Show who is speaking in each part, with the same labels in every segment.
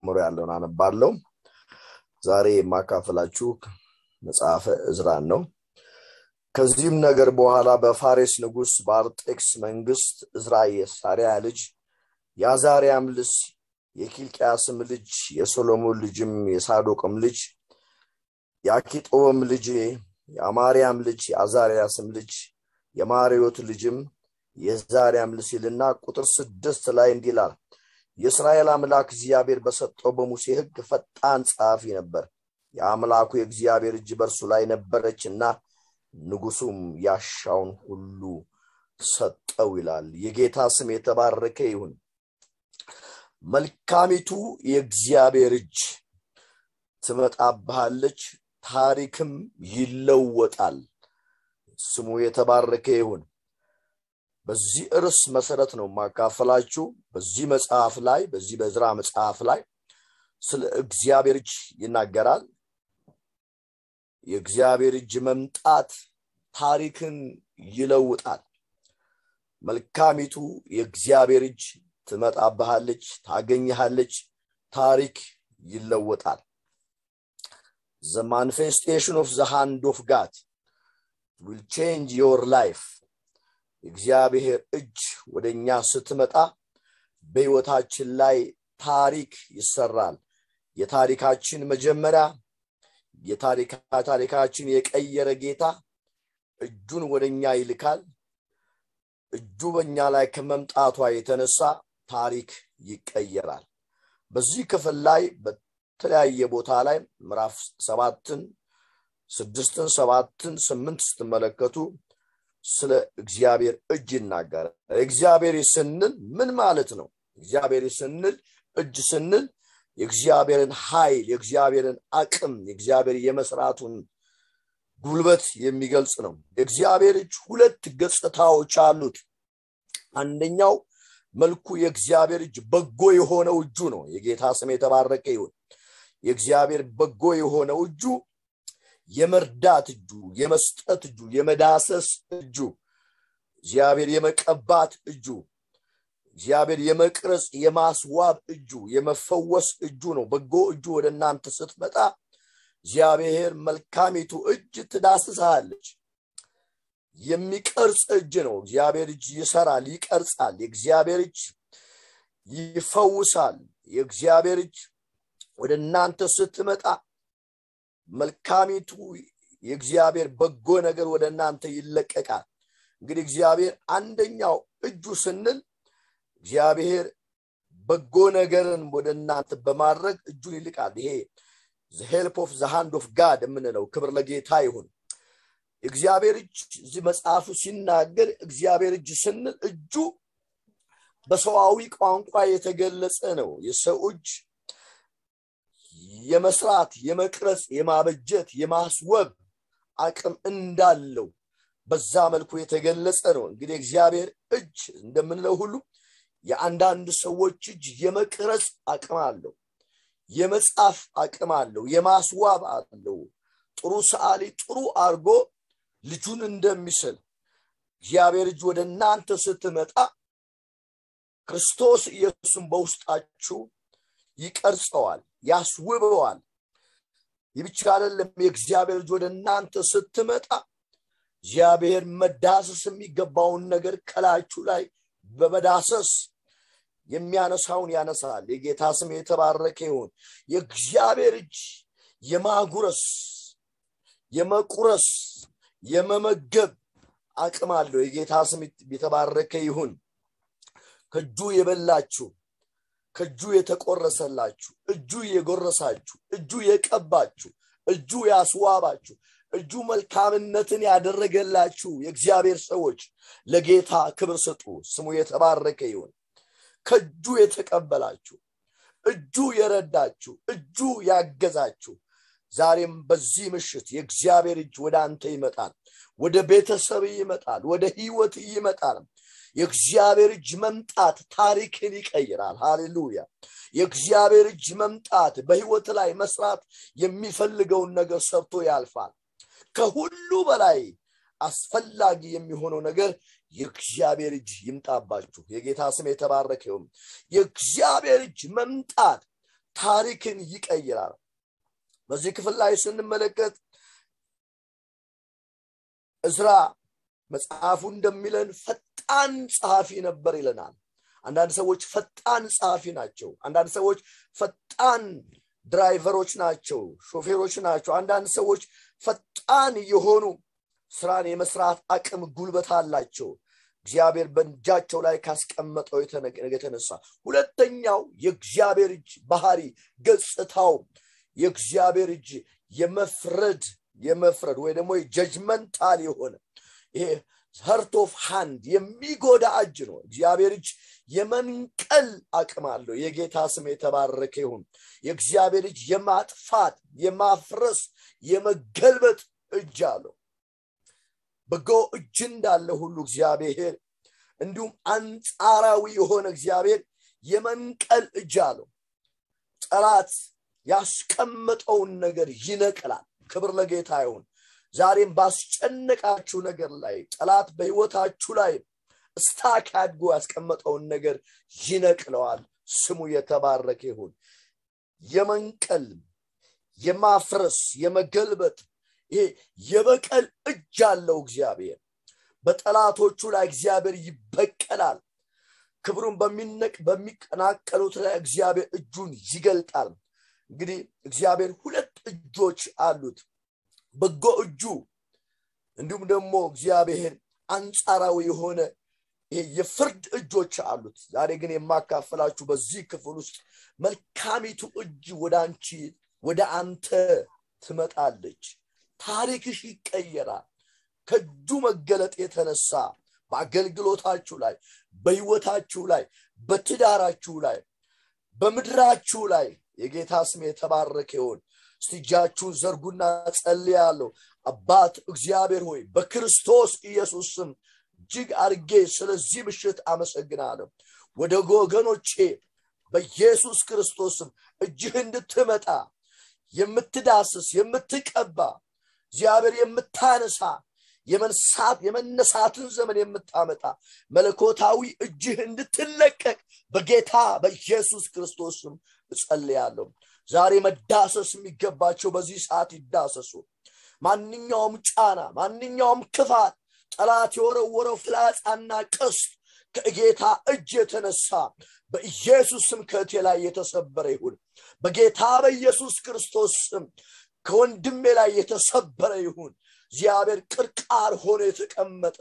Speaker 1: ጀምሮ ያለውን አነባለው ዛሬ የማካፈላችሁ መጽሐፈ እዝራን ነው ከዚህም ነገር በኋላ በፋሬስ ንጉስ በአርጤክስ መንግስት እዝራ የሳሪያ ልጅ የአዛሪያም ልጅ የኪልቅያስም ልጅ የሶሎሞን ልጅም የሳዶቅም ልጅ የአኪጦብም ልጅ የአማርያም ልጅ የአዛሪያስም ልጅ የማሪዮት ልጅም የዛሪያም ልጅ ሲልና ቁጥር ስድስት ላይ እንዲህ ይላል የእስራኤል አምላክ እግዚአብሔር በሰጠው በሙሴ ህግ ፈጣን ጸሐፊ ነበር የአምላኩ የእግዚአብሔር እጅ በእርሱ ላይ ነበረች እና ንጉሱም ያሻውን ሁሉ ሰጠው ይላል የጌታ ስም የተባረከ ይሁን መልካሚቱ የእግዚአብሔር እጅ ትመጣብሃለች ታሪክም ይለወጣል ስሙ የተባረከ ይሁን በዚህ እርስ መሰረት ነው ማካፈላችሁ በዚህ መጽሐፍ ላይ በዚህ በዝራ መጽሐፍ ላይ ስለ እግዚአብሔር እጅ ይናገራል የእግዚአብሔር እጅ መምጣት ታሪክን ይለውጣል መልካሚቱ የእግዚአብሔር እጅ ትመጣብሃለች ታገኝሃለች ታሪክ ይለወጣል the manifestation of the hand of God will change your life እግዚአብሔር እጅ ወደ እኛ ስትመጣ በህይወታችን ላይ ታሪክ ይሰራል የታሪካችን መጀመሪያ የታሪካችን የቀየረ ጌታ እጁን ወደ እኛ ይልካል እጁ በእኛ ላይ ከመምጣቷ የተነሳ ታሪክ ይቀየራል በዚህ ክፍል ላይ በተለያየ ቦታ ላይ ምዕራፍ ሰባትን ስድስትን ሰባትን ስምንት ስትመለከቱ ስለ እግዚአብሔር እጅ ይናገራል እግዚአብሔር ስንል ምን ማለት ነው እግዚአብሔር ስንል እጅ ስንል የእግዚአብሔርን ኃይል የእግዚአብሔርን አቅም የእግዚአብሔር የመስራቱን ጉልበት የሚገልጽ ነው የእግዚአብሔር እጅ ሁለት ገጽታዎች አሉት አንደኛው መልኩ የእግዚአብሔር እጅ በጎ የሆነው እጁ ነው የጌታ ስም የተባረከ ይሁን የእግዚአብሔር በጎ የሆነው እጁ የመርዳት እጁ የመስጠት እጁ የመዳሰስ እጁ እግዚአብሔር የመቀባት እጁ እግዚአብሔር የመቅረጽ የማስዋብ እጁ የመፈወስ እጁ ነው በጎ እጁ ወደ እናንተ ስትመጣ እግዚአብሔር መልካሚቱ እጅ ትዳስሳለች የሚቀርጽ እጅ ነው እግዚአብሔር እጅ ይሰራል ይቀርጻል የእግዚአብሔር እጅ ይፈውሳል የእግዚአብሔር እጅ ወደ እናንተ ስትመጣ መልካሚቱ የእግዚአብሔር በጎ ነገር ወደ እናንተ ይለቀቃል እንግዲህ እግዚአብሔር አንደኛው እጁ ስንል እግዚአብሔር በጎ ነገርን ወደ እናንተ በማድረግ እጁን ይልቃል ይሄ ሄልፕ ኦፍ ዘሃንድ ኦፍ ጋድ የምንለው ክብር ለጌታ ይሁን እግዚአብሔር እጅ እዚህ መጽሐፉ ሲናገር እግዚአብሔር እጅ ስንል እጁ በሰዋዊ ቋንቋ የተገለጸ ነው የሰው እጅ የመስራት የመቅረጽ የማበጀት የማስወብ አቅም እንዳለው በዛ መልኩ የተገለጸ ነው እንግዲህ እግዚአብሔር እጅ እንደምንለው ሁሉ የአንዳንድ ሰዎች እጅ የመቅረጽ አቅም አለው የመጻፍ አቅም አለው የማስዋብ አለው ጥሩ ሰዓሊ ጥሩ አርጎ ልጁን እንደሚስል እግዚአብሔር እጅ ወደ እናንተ ስትመጣ ክርስቶስ ኢየሱስን በውስጣችሁ ይቀርጸዋል ያስውበዋል ይህ ብቻ አይደለም የእግዚአብሔር ልጅ ወደ እናንተ ስትመጣ እግዚአብሔር መዳሰስ የሚገባውን ነገር ከላችሁ ላይ በመዳሰስ የሚያነሳውን ያነሳል የጌታ ስም የተባረከ ይሁን የእግዚአብሔር እጅ የማጉረስ የመቁረስ የመመገብ አቅም አለው የጌታ ስም የተባረከ ይሁን ከእጁ የበላችሁ ከእጁ የተቆረሰላችሁ እጁ የጎረሳችሁ እጁ የቀባችሁ እጁ ያስዋባችሁ እጁ መልካምነትን ያደረገላችሁ የእግዚአብሔር ሰዎች ለጌታ ክብር ስጡ ስሙ የተባረከ ይሁን ከእጁ የተቀበላችሁ እጁ የረዳችሁ እጁ ያገዛችሁ ዛሬም በዚህ ምሽት የእግዚአብሔር እጅ ወደ አንተ ይመጣል ወደ ቤተሰብ ይመጣል ወደ ህይወት ይመጣል የእግዚአብሔር እጅ መምጣት ታሪክን ይቀይራል ሃሌሉያ የእግዚአብሔር እጅ መምጣት በህይወት ላይ መስራት የሚፈልገውን ነገር ሰርቶ ያልፋል ከሁሉ በላይ አስፈላጊ የሚሆነው ነገር የእግዚአብሔር እጅ ይምጣባችሁ የጌታ ስም የተባረከውም የእግዚአብሔር እጅ መምጣት ታሪክን ይቀይራል በዚህ ክፍል ላይ ስንመለከት እዝራ መጽሐፉ እንደሚለን ፈጣን ጸሐፊ ነበር ይለናል አንዳንድ ሰዎች ፈጣን ጸሐፊ ናቸው አንዳንድ ሰዎች ፈጣን ድራይቨሮች ናቸው ሾፌሮች ናቸው አንዳንድ ሰዎች ፈጣን የሆኑ ስራን የመስራት አቅም ጉልበት አላቸው እግዚአብሔር በእጃቸው ላይ ካስቀመጠው የተነሳ ሁለተኛው የእግዚአብሔር እጅ ባህሪ ገጽታው የእግዚአብሔር እጅ የመፍረድ የመፍረድ ወይ ደግሞ ጀጅመንታል የሆነ ይሄ ሀርት ኦፍ ሃንድ የሚጎዳ እጅ ነው እግዚአብሔር እጅ የመንቀል አቅም አለው የጌታ ስም የተባረከ ይሁን የእግዚአብሔር እጅ የማጥፋት የማፍረስ የመገልበጥ እጅ አለው በጎ እጅ እንዳለ ሁሉ እግዚአብሔር እንዲሁም አንጻራዊ የሆነ እግዚአብሔር የመንቀል እጅ አለው ጠላት ያስቀመጠውን ነገር ይነቅላል ክብር ለጌታ ይሁን ዛሬም ባስጨነቃችሁ ነገር ላይ ጠላት በህይወታችሁ ላይ ስታክ አድጎ ያስቀመጠውን ነገር ይነቅለዋል ስሙ የተባረከ ይሁን የመንቀል የማፍረስ የመገልበጥ ይሄ የበቀል እጅ አለው እግዚአብሔር በጠላቶቹ ላይ እግዚአብሔር ይበቀላል ክብሩን በሚነቅ በሚቀናቀሉት ላይ እግዚአብሔር እጁን ይገልጣል እንግዲህ እግዚአብሔር ሁለት እጆች አሉት በጎ እጁ እንዲሁም ደግሞ እግዚአብሔር አንጻራዊ የሆነ የፍርድ እጆች አሉት ዛሬ ግን የማካፈላችሁ በዚህ ክፍል ውስጥ መልካሚቱ እጅ ወደ አንቺ ወደ አንተ ትመጣለች ታሪክሽ ይቀየራል ከእጁ መገለጥ የተነሳ በአገልግሎታችሁ ላይ በህይወታችሁ ላይ በትዳራችሁ ላይ በምድራችሁ ላይ የጌታ ስም የተባረከ ይሆን እስቲ እጃችሁን ዘርጉና ጸልያለሁ አባት እግዚአብሔር ሆይ በክርስቶስ ኢየሱስ ስም እጅግ አርጌ ስለዚህ ምሽት አመሰግናለሁ ወደ ወገኖቼ በኢየሱስ ክርስቶስም እጅህ እንድትመጣ የምትዳስስ የምትቀባ እግዚአብሔር የምታነሳ የመንሳት የመነሳትን ዘመን የምታመጣ መለኮታዊ እጅህ እንድትለቀቅ በጌታ በኢየሱስ ክርስቶስም እጸልያለሁ ዛሬ መዳሰስ የሚገባቸው በዚህ ሰዓት ይዳሰሱ ማንኛውም ጫና ማንኛውም ክፋት ጠላት የወረወረው ፍላጻና ቀስት ከጌታ እጅ የተነሳ በኢየሱስ ስም ከእቴ ላይ የተሰበረ ይሁን በጌታ በኢየሱስ ክርስቶስ ስም ከወንድሜ ላይ የተሰበረ ይሁን እግዚአብሔር ቅርቃር ሆኖ የተቀመጠ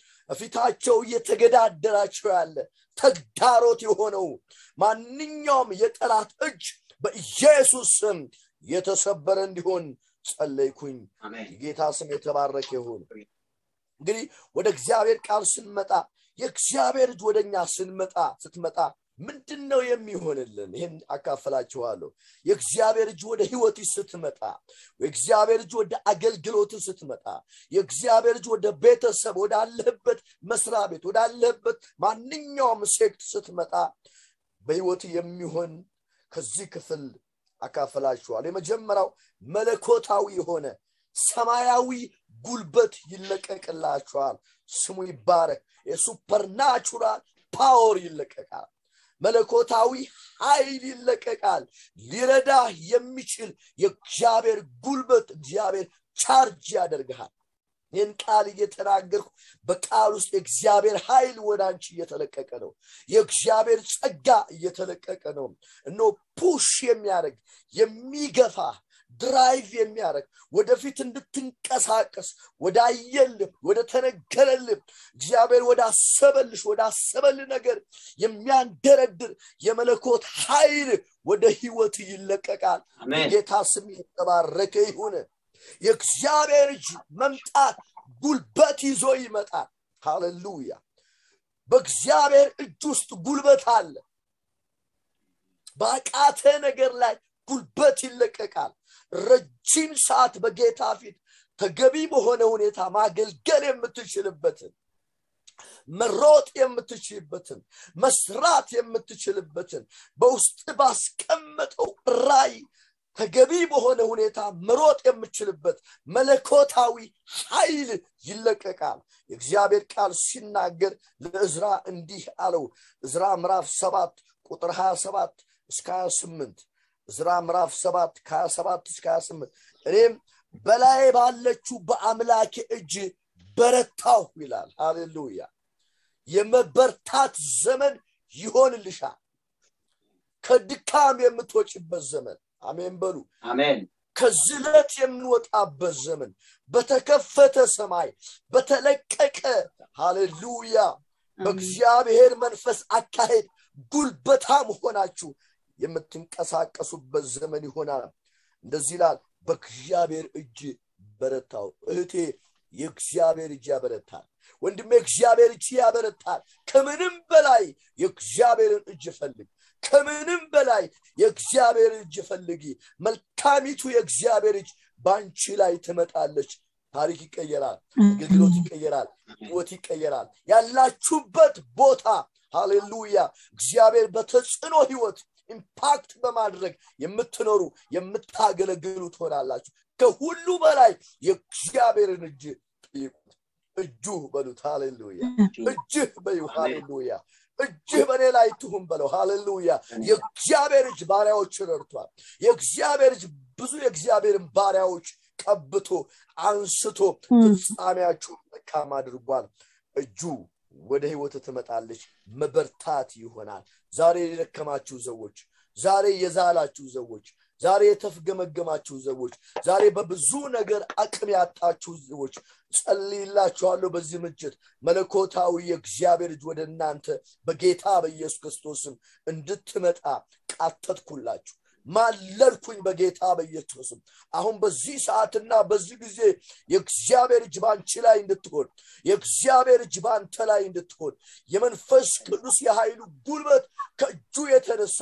Speaker 1: ፊታቸው እየተገዳደራቸው ያለ ተግዳሮት የሆነው ማንኛውም የጠላት እጅ በኢየሱስ ስም የተሰበረ እንዲሆን ጸለይኩኝ ጌታ ስም የተባረከ ይሁን እንግዲህ ወደ እግዚአብሔር ቃል ስንመጣ የእግዚአብሔር እጅ ወደኛ ስንመጣ ስትመጣ ምንድን ነው የሚሆንልን ይህን አካፈላችኋለሁ የእግዚአብሔር እጅ ወደ ህይወት ስትመጣ የእግዚአብሔር እጅ ወደ አገልግሎት ስትመጣ የእግዚአብሔር እጅ ወደ ቤተሰብ ወዳለህበት መስሪያ ቤት ወዳለህበት ማንኛውም ሴክት ስትመጣ በህይወት የሚሆን ከዚህ ክፍል አካፈላችኋል የመጀመሪያው መለኮታዊ የሆነ ሰማያዊ ጉልበት ይለቀቅላችኋል ስሙ ይባረክ የሱፐርናቹራል ፓወር ይለቀቃል መለኮታዊ ኃይል ይለቀቃል ሊረዳ የሚችል የእግዚአብሔር ጉልበት እግዚአብሔር ቻርጅ ያደርግሃል ይህን ቃል እየተናገርኩ በቃል ውስጥ የእግዚአብሔር ኃይል ወደ አንቺ እየተለቀቀ ነው የእግዚአብሔር ጸጋ እየተለቀቀ ነው እኖ ፑሽ የሚያደርግ የሚገፋ ድራይቭ የሚያደርግ ወደፊት እንድትንቀሳቀስ ወደ አየልም ወደ ተነገረልም እግዚአብሔር ወደ አሰበልሽ ወደ አሰበል ነገር የሚያንደረድር የመለኮት ኃይል ወደ ህይወት ይለቀቃል ጌታ ስም የተባረከ ይሁን የእግዚአብሔር እጅ መምጣት ጉልበት ይዞ ይመጣል ሃሌሉያ በእግዚአብሔር እጅ ውስጥ ጉልበት አለ በአቃተ ነገር ላይ ጉልበት ይለቀቃል ረጅም ሰዓት በጌታ ፊት ተገቢ በሆነ ሁኔታ ማገልገል የምትችልበትን መሮጥ የምትችልበትን መስራት የምትችልበትን በውስጥ ባስቀመጠው ራይ ተገቢ በሆነ ሁኔታ መሮጥ የምችልበት መለኮታዊ ኃይል ይለቀቃል የእግዚአብሔር ቃል ሲናገር ለእዝራ እንዲህ አለው እዝራ ምዕራፍ ሰባት ቁጥር 27 እስከ 28 ዕዝራ ምዕራፍ ሰባት ከሀያ ሰባት እስከ ሀያ ስምንት እኔም በላይ ባለችው በአምላኬ እጅ በረታሁ ይላል ሃሌሉያ የመበርታት ዘመን ይሆንልሻል ከድካም የምትወጭበት ዘመን አሜን በሉ
Speaker 2: አሜን
Speaker 1: ከዝለት የምንወጣበት ዘመን በተከፈተ ሰማይ በተለቀቀ ሃሌሉያ በእግዚአብሔር መንፈስ አካሄድ ጉልበታም ሆናችሁ የምትንቀሳቀሱበት ዘመን ይሆናል እንደዚህ ይላል በእግዚአብሔር እጅ በረታው እህቴ የእግዚአብሔር እጅ ያበረታል ወንድሜ እግዚአብሔር እጅ ያበረታል ከምንም በላይ የእግዚአብሔርን እጅ ፈልግ ከምንም በላይ የእግዚአብሔር እጅ ፈልጊ መልካሚቱ የእግዚአብሔር እጅ በአንቺ ላይ ትመጣለች ታሪክ ይቀየራል አገልግሎት ይቀየራል ህይወት ይቀየራል ያላችሁበት ቦታ ሃሌሉያ እግዚአብሔር በተጽዕኖ ህይወት ኢምፓክት በማድረግ የምትኖሩ የምታገለግሉ ትሆናላችሁ ከሁሉ በላይ የእግዚአብሔርን እጅ ጠይቁት እጁ በሉት ሃሌሉያ እጅህ በዩ ሃሌሉያ እጅህ በእኔ ላይ ትሁን በለው ሃሌሉያ የእግዚአብሔር እጅ ባሪያዎች ረድቷል የእግዚአብሔር እጅ ብዙ የእግዚአብሔርን ባሪያዎች ቀብቶ አንስቶ ፍጻሜያችሁን መልካም አድርጓል እጁ ወደ ህይወት ትመጣለች መበርታት ይሆናል ዛሬ የደከማችሁ ሰዎች ዛሬ የዛላችሁ ሰዎች ዛሬ የተፍገመገማችሁ ሰዎች ዛሬ በብዙ ነገር አቅም ያጣችሁ ሰዎች ጸልይላችኋለሁ በዚህ ምችት መለኮታዊ የእግዚአብሔር እጅ ወደ እናንተ በጌታ በኢየሱስ ክርስቶስም እንድትመጣ ቃተትኩላችሁ ማለልኩኝ በጌታ በኢየሱስም አሁን በዚህ ሰዓትና በዚህ ጊዜ የእግዚአብሔር እጅ በአንቺ ላይ እንድትሆን የእግዚአብሔር እጅ በአንተ ላይ እንድትሆን የመንፈስ ቅዱስ የኃይሉ ጉልበት ከእጁ የተነሳ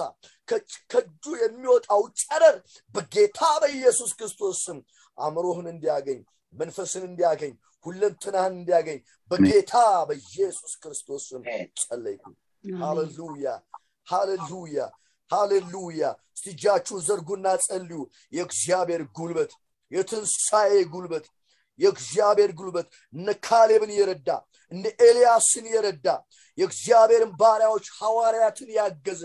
Speaker 1: ከእጁ የሚወጣው ጨረር በጌታ በኢየሱስ ክርስቶስ ስም አእምሮህን እንዲያገኝ መንፈስን እንዲያገኝ ሁለንትናህን እንዲያገኝ በጌታ በኢየሱስ ክርስቶስ ስም ጸለይኩ ሃሌሉያ ሃሌሉያ ሃሌሉያ እስቲ እጃችሁን ዘርጉና ጸልዩ የእግዚአብሔር ጉልበት የትንሣኤ ጉልበት የእግዚአብሔር ጉልበት እነ ካሌብን የረዳ እነ ኤልያስን የረዳ የእግዚአብሔርን ባሪያዎች ሐዋርያትን ያገዘ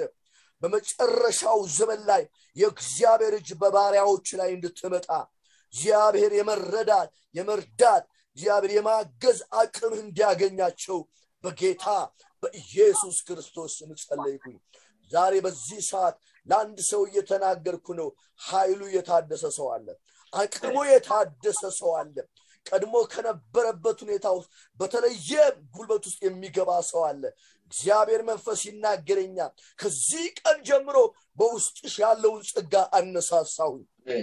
Speaker 1: በመጨረሻው ዘመን ላይ የእግዚአብሔር እጅ በባሪያዎች ላይ እንድትመጣ እግዚአብሔር የመረዳት የመርዳት እግዚአብሔር የማገዝ አቅም እንዲያገኛቸው በጌታ በኢየሱስ ክርስቶስ ስም ጸለይኩኝ ዛሬ በዚህ ሰዓት ለአንድ ሰው እየተናገርኩ ነው ኃይሉ የታደሰ ሰው አለ አቅሙ የታደሰ ሰው አለ ቀድሞ ከነበረበት ሁኔታ ውስጥ በተለየ ጉልበት ውስጥ የሚገባ ሰው አለ እግዚአብሔር መንፈስ ይናገረኛል ከዚህ ቀን ጀምሮ በውስጥሽ ያለውን ጸጋ አነሳሳሁኝ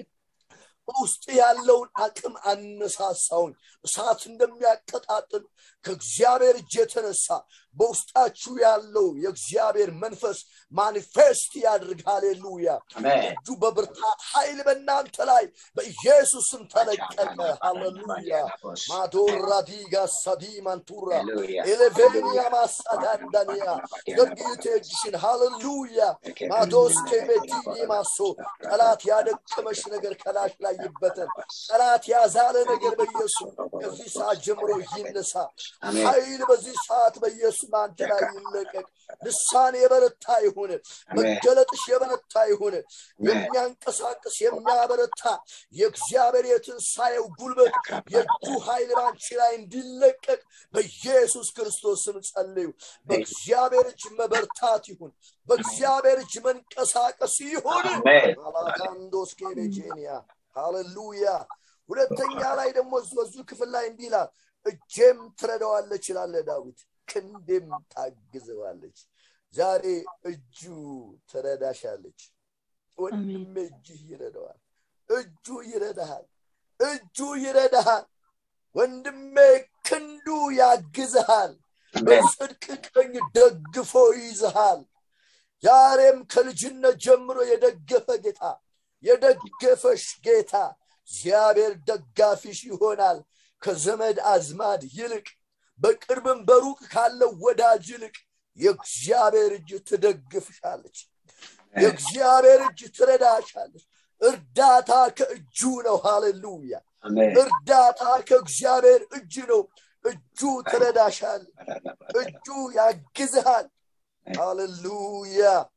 Speaker 1: በውስጥ ያለውን አቅም አነሳሳውን እሳት እንደሚያቀጣጥል ከእግዚአብሔር እጅ የተነሳ በውስጣችሁ ያለው የእግዚአብሔር መንፈስ ማኒፌስት ያድርግ ሃሌሉያ እጁ በብርታት ኃይል በእናንተ ላይ በኢየሱስም ተለቀቀ ሃሌሉያ ማዶራዲጋ ሳዲ ማንቱራ ኤሌቬኒያ ማሳዳንዳኒያ ዘርግዩት እጅሽን ሃሌሉያ ማዶስ ኬቤቲኒ ማሶ ጠላት ያደከመሽ ነገር ከላሽ ላይ ይበተን ጠላት ያዛለ ነገር በኢየሱስ ከዚህ ሰዓት ጀምሮ ይነሳ ኃይል በዚህ ሰዓት በኢየሱስ በአንተ ላይ ይለቀቅ ልሳን የበረታ ይሁን መገለጥሽ የበረታ ይሁን የሚያንቀሳቅስ የሚያበረታ የእግዚአብሔር የትንሣኤው ጉልበት የእጁ ኃይል ባንቺ ላይ እንዲለቀቅ በኢየሱስ ክርስቶስ ስም ጸልዩ በእግዚአብሔር እጅ መበርታት ይሁን በእግዚአብሔር እጅ መንቀሳቀስ ይሁን አላጋንዶስ ኬቤጄኒያ ሃሌሉያ ሁለተኛ ላይ ደግሞ በዙ ክፍል ላይ እንዲህ ይላል እጄም ትረዳዋለች ይላለ ዳዊት ክንዴም ታግዘዋለች ዛሬ እጁ ትረዳሻለች ወንድሜ እጅህ ይረዳዋል እጁ ይረዳሃል እጁ ይረዳሃል ወንድሜ ክንዱ ያግዝሃል በጽድቅ ቀኝ ደግፎ ይዝሃል ዛሬም ከልጅነት ጀምሮ የደገፈ ጌታ የደገፈሽ ጌታ እግዚአብሔር ደጋፊሽ ይሆናል ከዘመድ አዝማድ ይልቅ በቅርብም በሩቅ ካለው ወዳጅ ይልቅ የእግዚአብሔር እጅ ትደግፍሻለች የእግዚአብሔር እጅ ትረዳሻለች እርዳታ ከእጁ ነው ሃሌሉያ እርዳታ ከእግዚአብሔር እጅ ነው እጁ ትረዳሻል እጁ ያግዝሃል ሃሌሉያ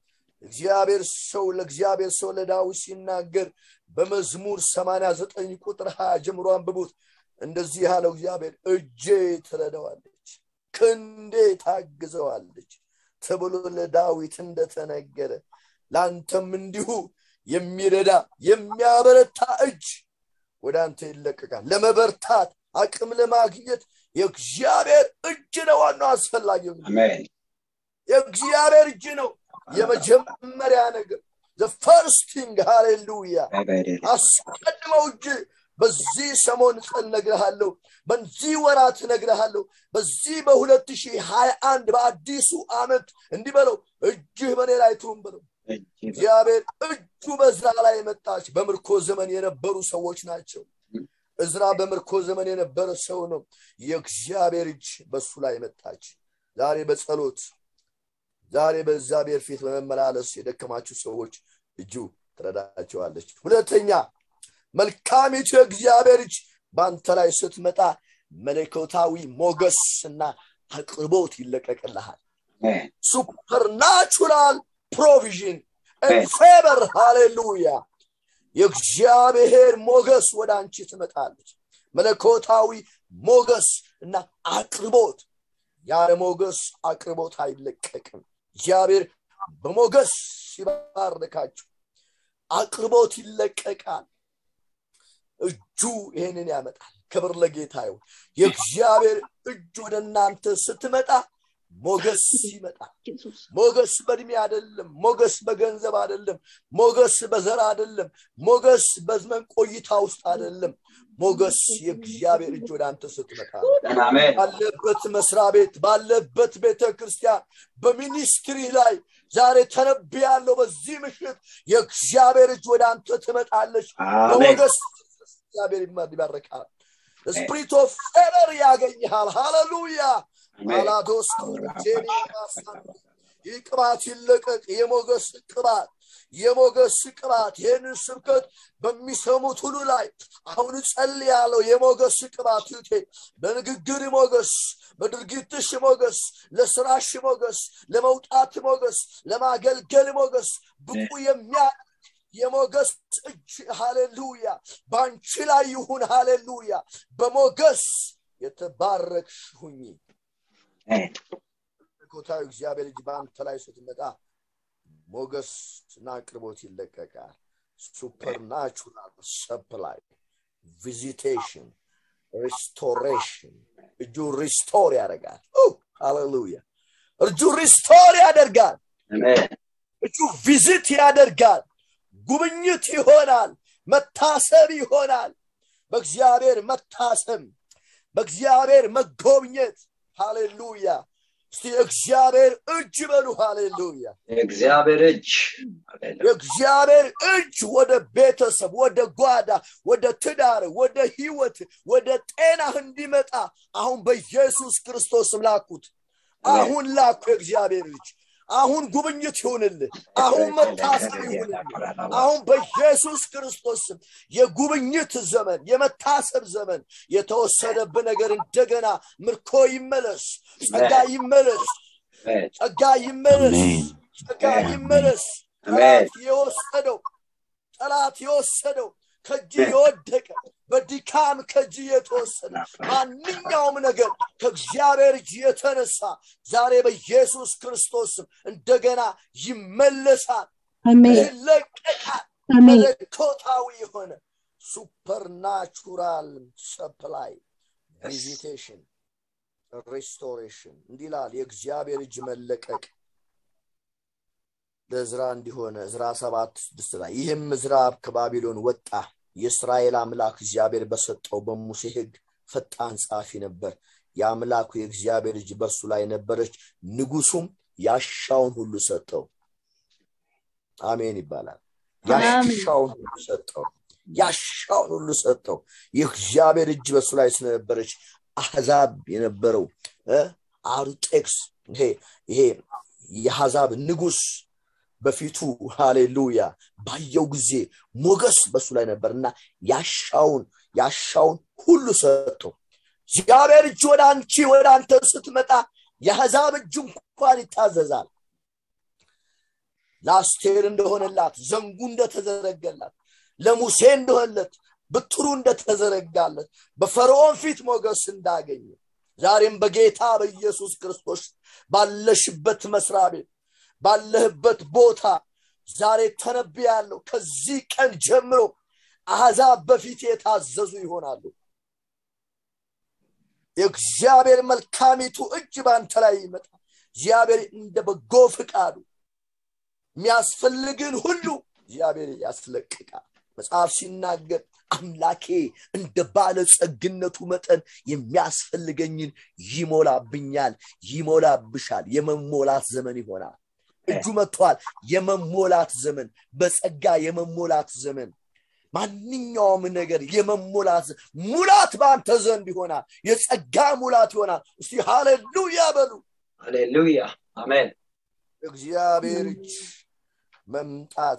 Speaker 1: እግዚአብሔር ሰው ለእግዚአብሔር ሰው ለዳዊት ሲናገር በመዝሙር 89 ቁጥር 20 ጀምሮ አንብቡት እንደዚህ ያለው እግዚአብሔር እጄ ትረዳዋለች ክንዴ ታግዘዋለች ተብሎ ለዳዊት እንደተነገረ ለአንተም እንዲሁ የሚረዳ የሚያበረታ እጅ ወደ አንተ ይለቀቃል ለመበርታት አቅም ለማግኘት የእግዚአብሔር እጅ ነው ዋናው አስፈላጊው የእግዚአብሔር እጅ ነው የመጀመሪያ ነገር ፈርስቲንግ ሃሌሉያ አስቀድመው እጅ በዚህ ሰሞን ቀን ነግረሃለሁ በዚህ ወራት ነግረሃለሁ በዚህ በ2021 በአዲሱ አመት እንዲህ በለው እጅህ በኔ ላይ ትሁን በለው እግዚአብሔር እጁ በዝራ ላይ መጣች በምርኮ ዘመን የነበሩ ሰዎች ናቸው እዝራ በምርኮ ዘመን የነበረ ሰው ነው የእግዚአብሔር እጅ በሱ ላይ መጣች ዛሬ በጸሎት ዛሬ በእግዚአብሔር ፊት በመመላለስ የደከማችሁ ሰዎች እጁ ትረዳቸዋለች ሁለተኛ መልካሚቱ የእግዚአብሔር እጅ በአንተ ላይ ስትመጣ መለኮታዊ ሞገስ እና አቅርቦት ይለቀቅልሃል ሱፐርናቹራል ፕሮቪዥን ፌበር ሃሌሉያ የእግዚአብሔር ሞገስ ወደ አንቺ ትመጣለች መለኮታዊ ሞገስ እና አቅርቦት ያለ ሞገስ አቅርቦት አይለቀቅም እግዚአብሔር በሞገስ ሲባርካችሁ አቅርቦት ይለቀቃል እጁ ይህንን ያመጣል ክብር ለጌታ ይሁን የእግዚአብሔር እጅ ወደ እናንተ ስትመጣ ሞገስ ይመጣል ሞገስ በእድሜ አይደለም ሞገስ በገንዘብ አይደለም ሞገስ በዘር አይደለም ሞገስ በዘመን ቆይታ ውስጥ አይደለም ሞገስ የእግዚአብሔር እጅ ወደ አንተ ስትመጣ ባለበት መስሪያ ቤት ባለበት ቤተ ክርስቲያን በሚኒስትሪ ላይ ዛሬ ተነብ ያለው በዚህ ምሽት የእግዚአብሔር እጅ ወደ አንተ ትመጣለች በሞገስ እግዚአብሔር ይባረካል ስፕሪት ኦፍ ፌቨር ያገኝሃል ሃሌሉያ አላዶስ ይህ ቅባት ይለቀቅ የሞገስ ቅባት የሞገስ ቅባት ይህንን ስብከት በሚሰሙት ሁሉ ላይ አሁን ጸል ያለው የሞገስ ቅባት ይቴ በንግግር ሞገስ በድርጊትሽ ሞገስ ለስራሽ ሞገስ ለመውጣት ሞገስ ለማገልገል ሞገስ ብቁ የሚያ የሞገስ እጅ ሃሌሉያ በአንቺ ላይ ይሁን ሃሌሉያ በሞገስ የተባረክሽ ሁኚ መለኮታዊ እግዚአብሔር እጅ በአንተ ላይ ስትመጣ ሞገስ እና አቅርቦት ይለቀቃል ሱፐርናቹራል ሰፕላይ ቪዚቴሽን ሪስቶሬሽን እጁ ሪስቶር ያደርጋል ሃሌሉያ እጁ ሪስቶር ያደርጋል እጁ ቪዚት ያደርጋል ጉብኝት ይሆናል መታሰብ ይሆናል በእግዚአብሔር መታሰብ በእግዚአብሔር መጎብኘት ሃሌሉያ እስቲ እግዚአብሔር እጅ በሉ ሃሌሉያ
Speaker 2: የእግዚአብሔር እጅ
Speaker 1: የእግዚአብሔር እጅ ወደ ቤተሰብ ወደ ጓዳ ወደ ትዳር ወደ ህይወት ወደ ጤናህ እንዲመጣ አሁን በኢየሱስ ክርስቶስም ላኩት አሁን ላኩ የእግዚአብሔር እጅ አሁን ጉብኝት ይሁንልህ አሁን መታሰብ ይሁንልህ አሁን በኢየሱስ ክርስቶስ የጉብኝት ዘመን የመታሰብ ዘመን የተወሰደብ ነገር እንደገና ምርኮ ይመለስ ጸጋ ይመለስ ጸጋ ይመለስ ጸጋ ይመለስ ጠላት የወሰደው ጠላት የወሰደው ከእጅ የወደቀ በድካም ከእጅ የተወሰደ ማንኛውም ነገር ከእግዚአብሔር እጅ የተነሳ ዛሬ በኢየሱስ ክርስቶስ እንደገና ይመለሳል ይለቀቃል መለኮታዊ የሆነ ሱፐርናቹራል ሰፕላይ ቪዚቴሽን ሪስቶሬሽን እንዲላል የእግዚአብሔር እጅ መለቀቅ ለእዝራ እንዲሆነ እዝራ ሰባት ስድስት ላይ ይህም እዝራ ከባቢሎን ወጣ የእስራኤል አምላክ እግዚአብሔር በሰጠው በሙሴ ህግ ፈጣን ጻፊ ነበር የአምላኩ የእግዚአብሔር እጅ በሱ ላይ ነበረች ንጉሱም ያሻውን ሁሉ ሰጠው አሜን ይባላል ያሻውን ሁሉ ሰጠው ያሻውን ሁሉ ሰጠው የእግዚአብሔር እጅ በሱ ላይ ስለነበረች አሕዛብ የነበረው አርጤክስ ይሄ ይሄ የአሕዛብ ንጉስ በፊቱ ሃሌሉያ ባየው ጊዜ ሞገስ በሱ ላይ ነበር እና ያሻውን ያሻውን ሁሉ ሰጥቶ እግዚአብሔር እጅ ወደ አንቺ ወደ አንተ ስትመጣ የአሕዛብ እጅ እንኳን ይታዘዛል ለአስቴር እንደሆነላት ዘንጉ እንደተዘረገላት ለሙሴ እንደሆነለት ብትሩ እንደተዘረጋለት በፈርዖን ፊት ሞገስ እንዳገኘ ዛሬም በጌታ በኢየሱስ ክርስቶስ ባለሽበት መስሪያ ቤት ባለህበት ቦታ ዛሬ ተነብያለሁ ከዚህ ቀን ጀምሮ አሕዛብ በፊት የታዘዙ ይሆናሉ የእግዚአብሔር መልካሚቱ እጅ በአንተ ላይ ይመጣል እግዚአብሔር እንደ በጎ ፍቃዱ የሚያስፈልግን ሁሉ እግዚአብሔር ያስለቅቃል መጽሐፍ ሲናገር አምላኬ እንደ ባለጸግነቱ መጠን የሚያስፈልገኝን ይሞላብኛል ይሞላብሻል የመሞላት ዘመን ይሆናል እጁ መጥቷል የመሞላት ዘመን በጸጋ የመሞላት ዘመን ማንኛውም ነገር የመሞላት ሙላት በአንተ ዘንድ ይሆናል የጸጋ ሙላት ይሆናል እስቲ ሃሌሉያ በሉ
Speaker 2: ሃሌሉያ አሜን
Speaker 1: እግዚአብሔር እጅ መምጣት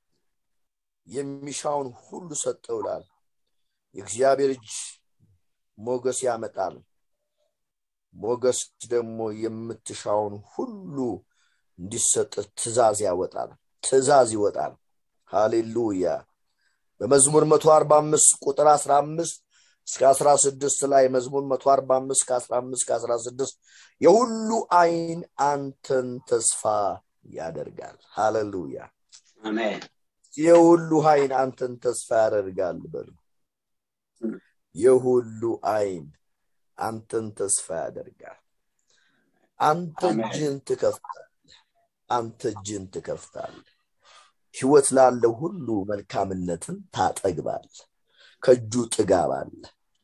Speaker 1: የሚሻውን ሁሉ ሰጠውላል የእግዚአብሔር እጅ ሞገስ ያመጣል ሞገስ ደግሞ የምትሻውን ሁሉ እንዲሰጥ ትእዛዝ ያወጣል ትእዛዝ ይወጣል ሃሌሉያ በመዝሙር 145 ቁጥር 15 እስከ 16 ላይ መዝሙር 145 ከ15 ከ16 የሁሉ አይን አንተን ተስፋ ያደርጋል ሃሌሉያ
Speaker 2: አሜን
Speaker 1: የሁሉ አይን አንተን ተስፋ ያደርጋል በሉ የሁሉ አይን አንተን ተስፋ ያደርጋል አንተ እጅን ትከፍታል አንተ እጅን ትከፍታል ህይወት ላለው ሁሉ መልካምነትን ታጠግባል ከእጁ ጥጋብ አለ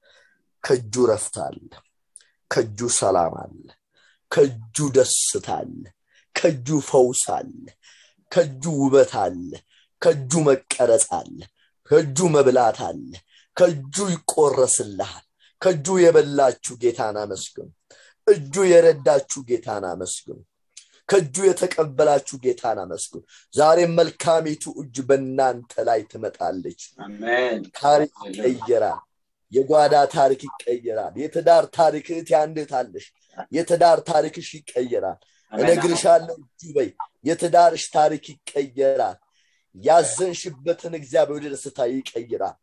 Speaker 1: ከእጁ ረፍት አለ ከእጁ ሰላም አለ ከእጁ ደስታ አለ ከእጁ ፈውስ አለ ከእጁ ውበት አለ ከእጁ መቀረጽ አለ ከእጁ መብላት አለ ከእጁ ይቆረስልሃል ከእጁ የበላችሁ ጌታን አመስግኑ እጁ የረዳችሁ ጌታን አመስግኑ ከእጁ የተቀበላችሁ ጌታን አመስግኑ ዛሬም መልካሚቱ እጅ በእናንተ ላይ ትመጣለች
Speaker 2: አሜን
Speaker 1: ታሪክ ይቀየራል የጓዳ ታሪክ ይቀየራል የትዳር ታሪክ እህት ያንድታለሽ የትዳር ታሪክሽ ይቀየራል እነግርሻለሁ እጁ በይ የትዳርሽ ታሪክ ይቀየራል ያዘንሽበትን እግዚአብሔር ወደ ደስታ ይቀይራል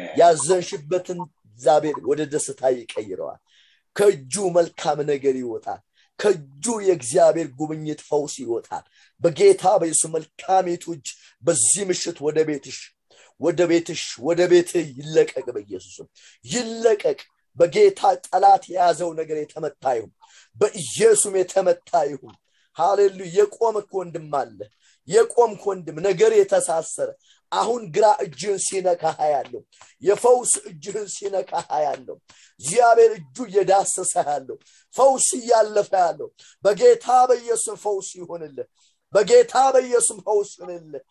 Speaker 1: ያዘንሽበትን እግዚአብሔር ወደ ደስታ ይቀይረዋል ከእጁ መልካም ነገር ይወጣል ከእጁ የእግዚአብሔር ጉብኝት ፈውስ ይወጣል በጌታ በኢየሱስ መልካሚቱ እጅ በዚህ ምሽት ወደ ቤትሽ ወደ ቤትሽ ወደ ቤትህ ይለቀቅ በኢየሱስም ይለቀቅ በጌታ ጠላት የያዘው ነገር የተመታ ይሁን በኢየሱስም የተመታ ይሁን ሃሌሉ የቆምክ ወንድም አለ የቆምክ ወንድም ነገር የተሳሰረ አሁን ግራ እጅህን ሲነካ ያለው የፈውስ እጅህን ሲነካ ያለው እግዚአብሔር እጁ እየዳሰሰ ያለው ፈውስ እያለፈ ያለው በጌታ በኢየሱስ ፈውስ ይሆንልህ በጌታ በኢየሱስ ፈውስ ይሆንልህ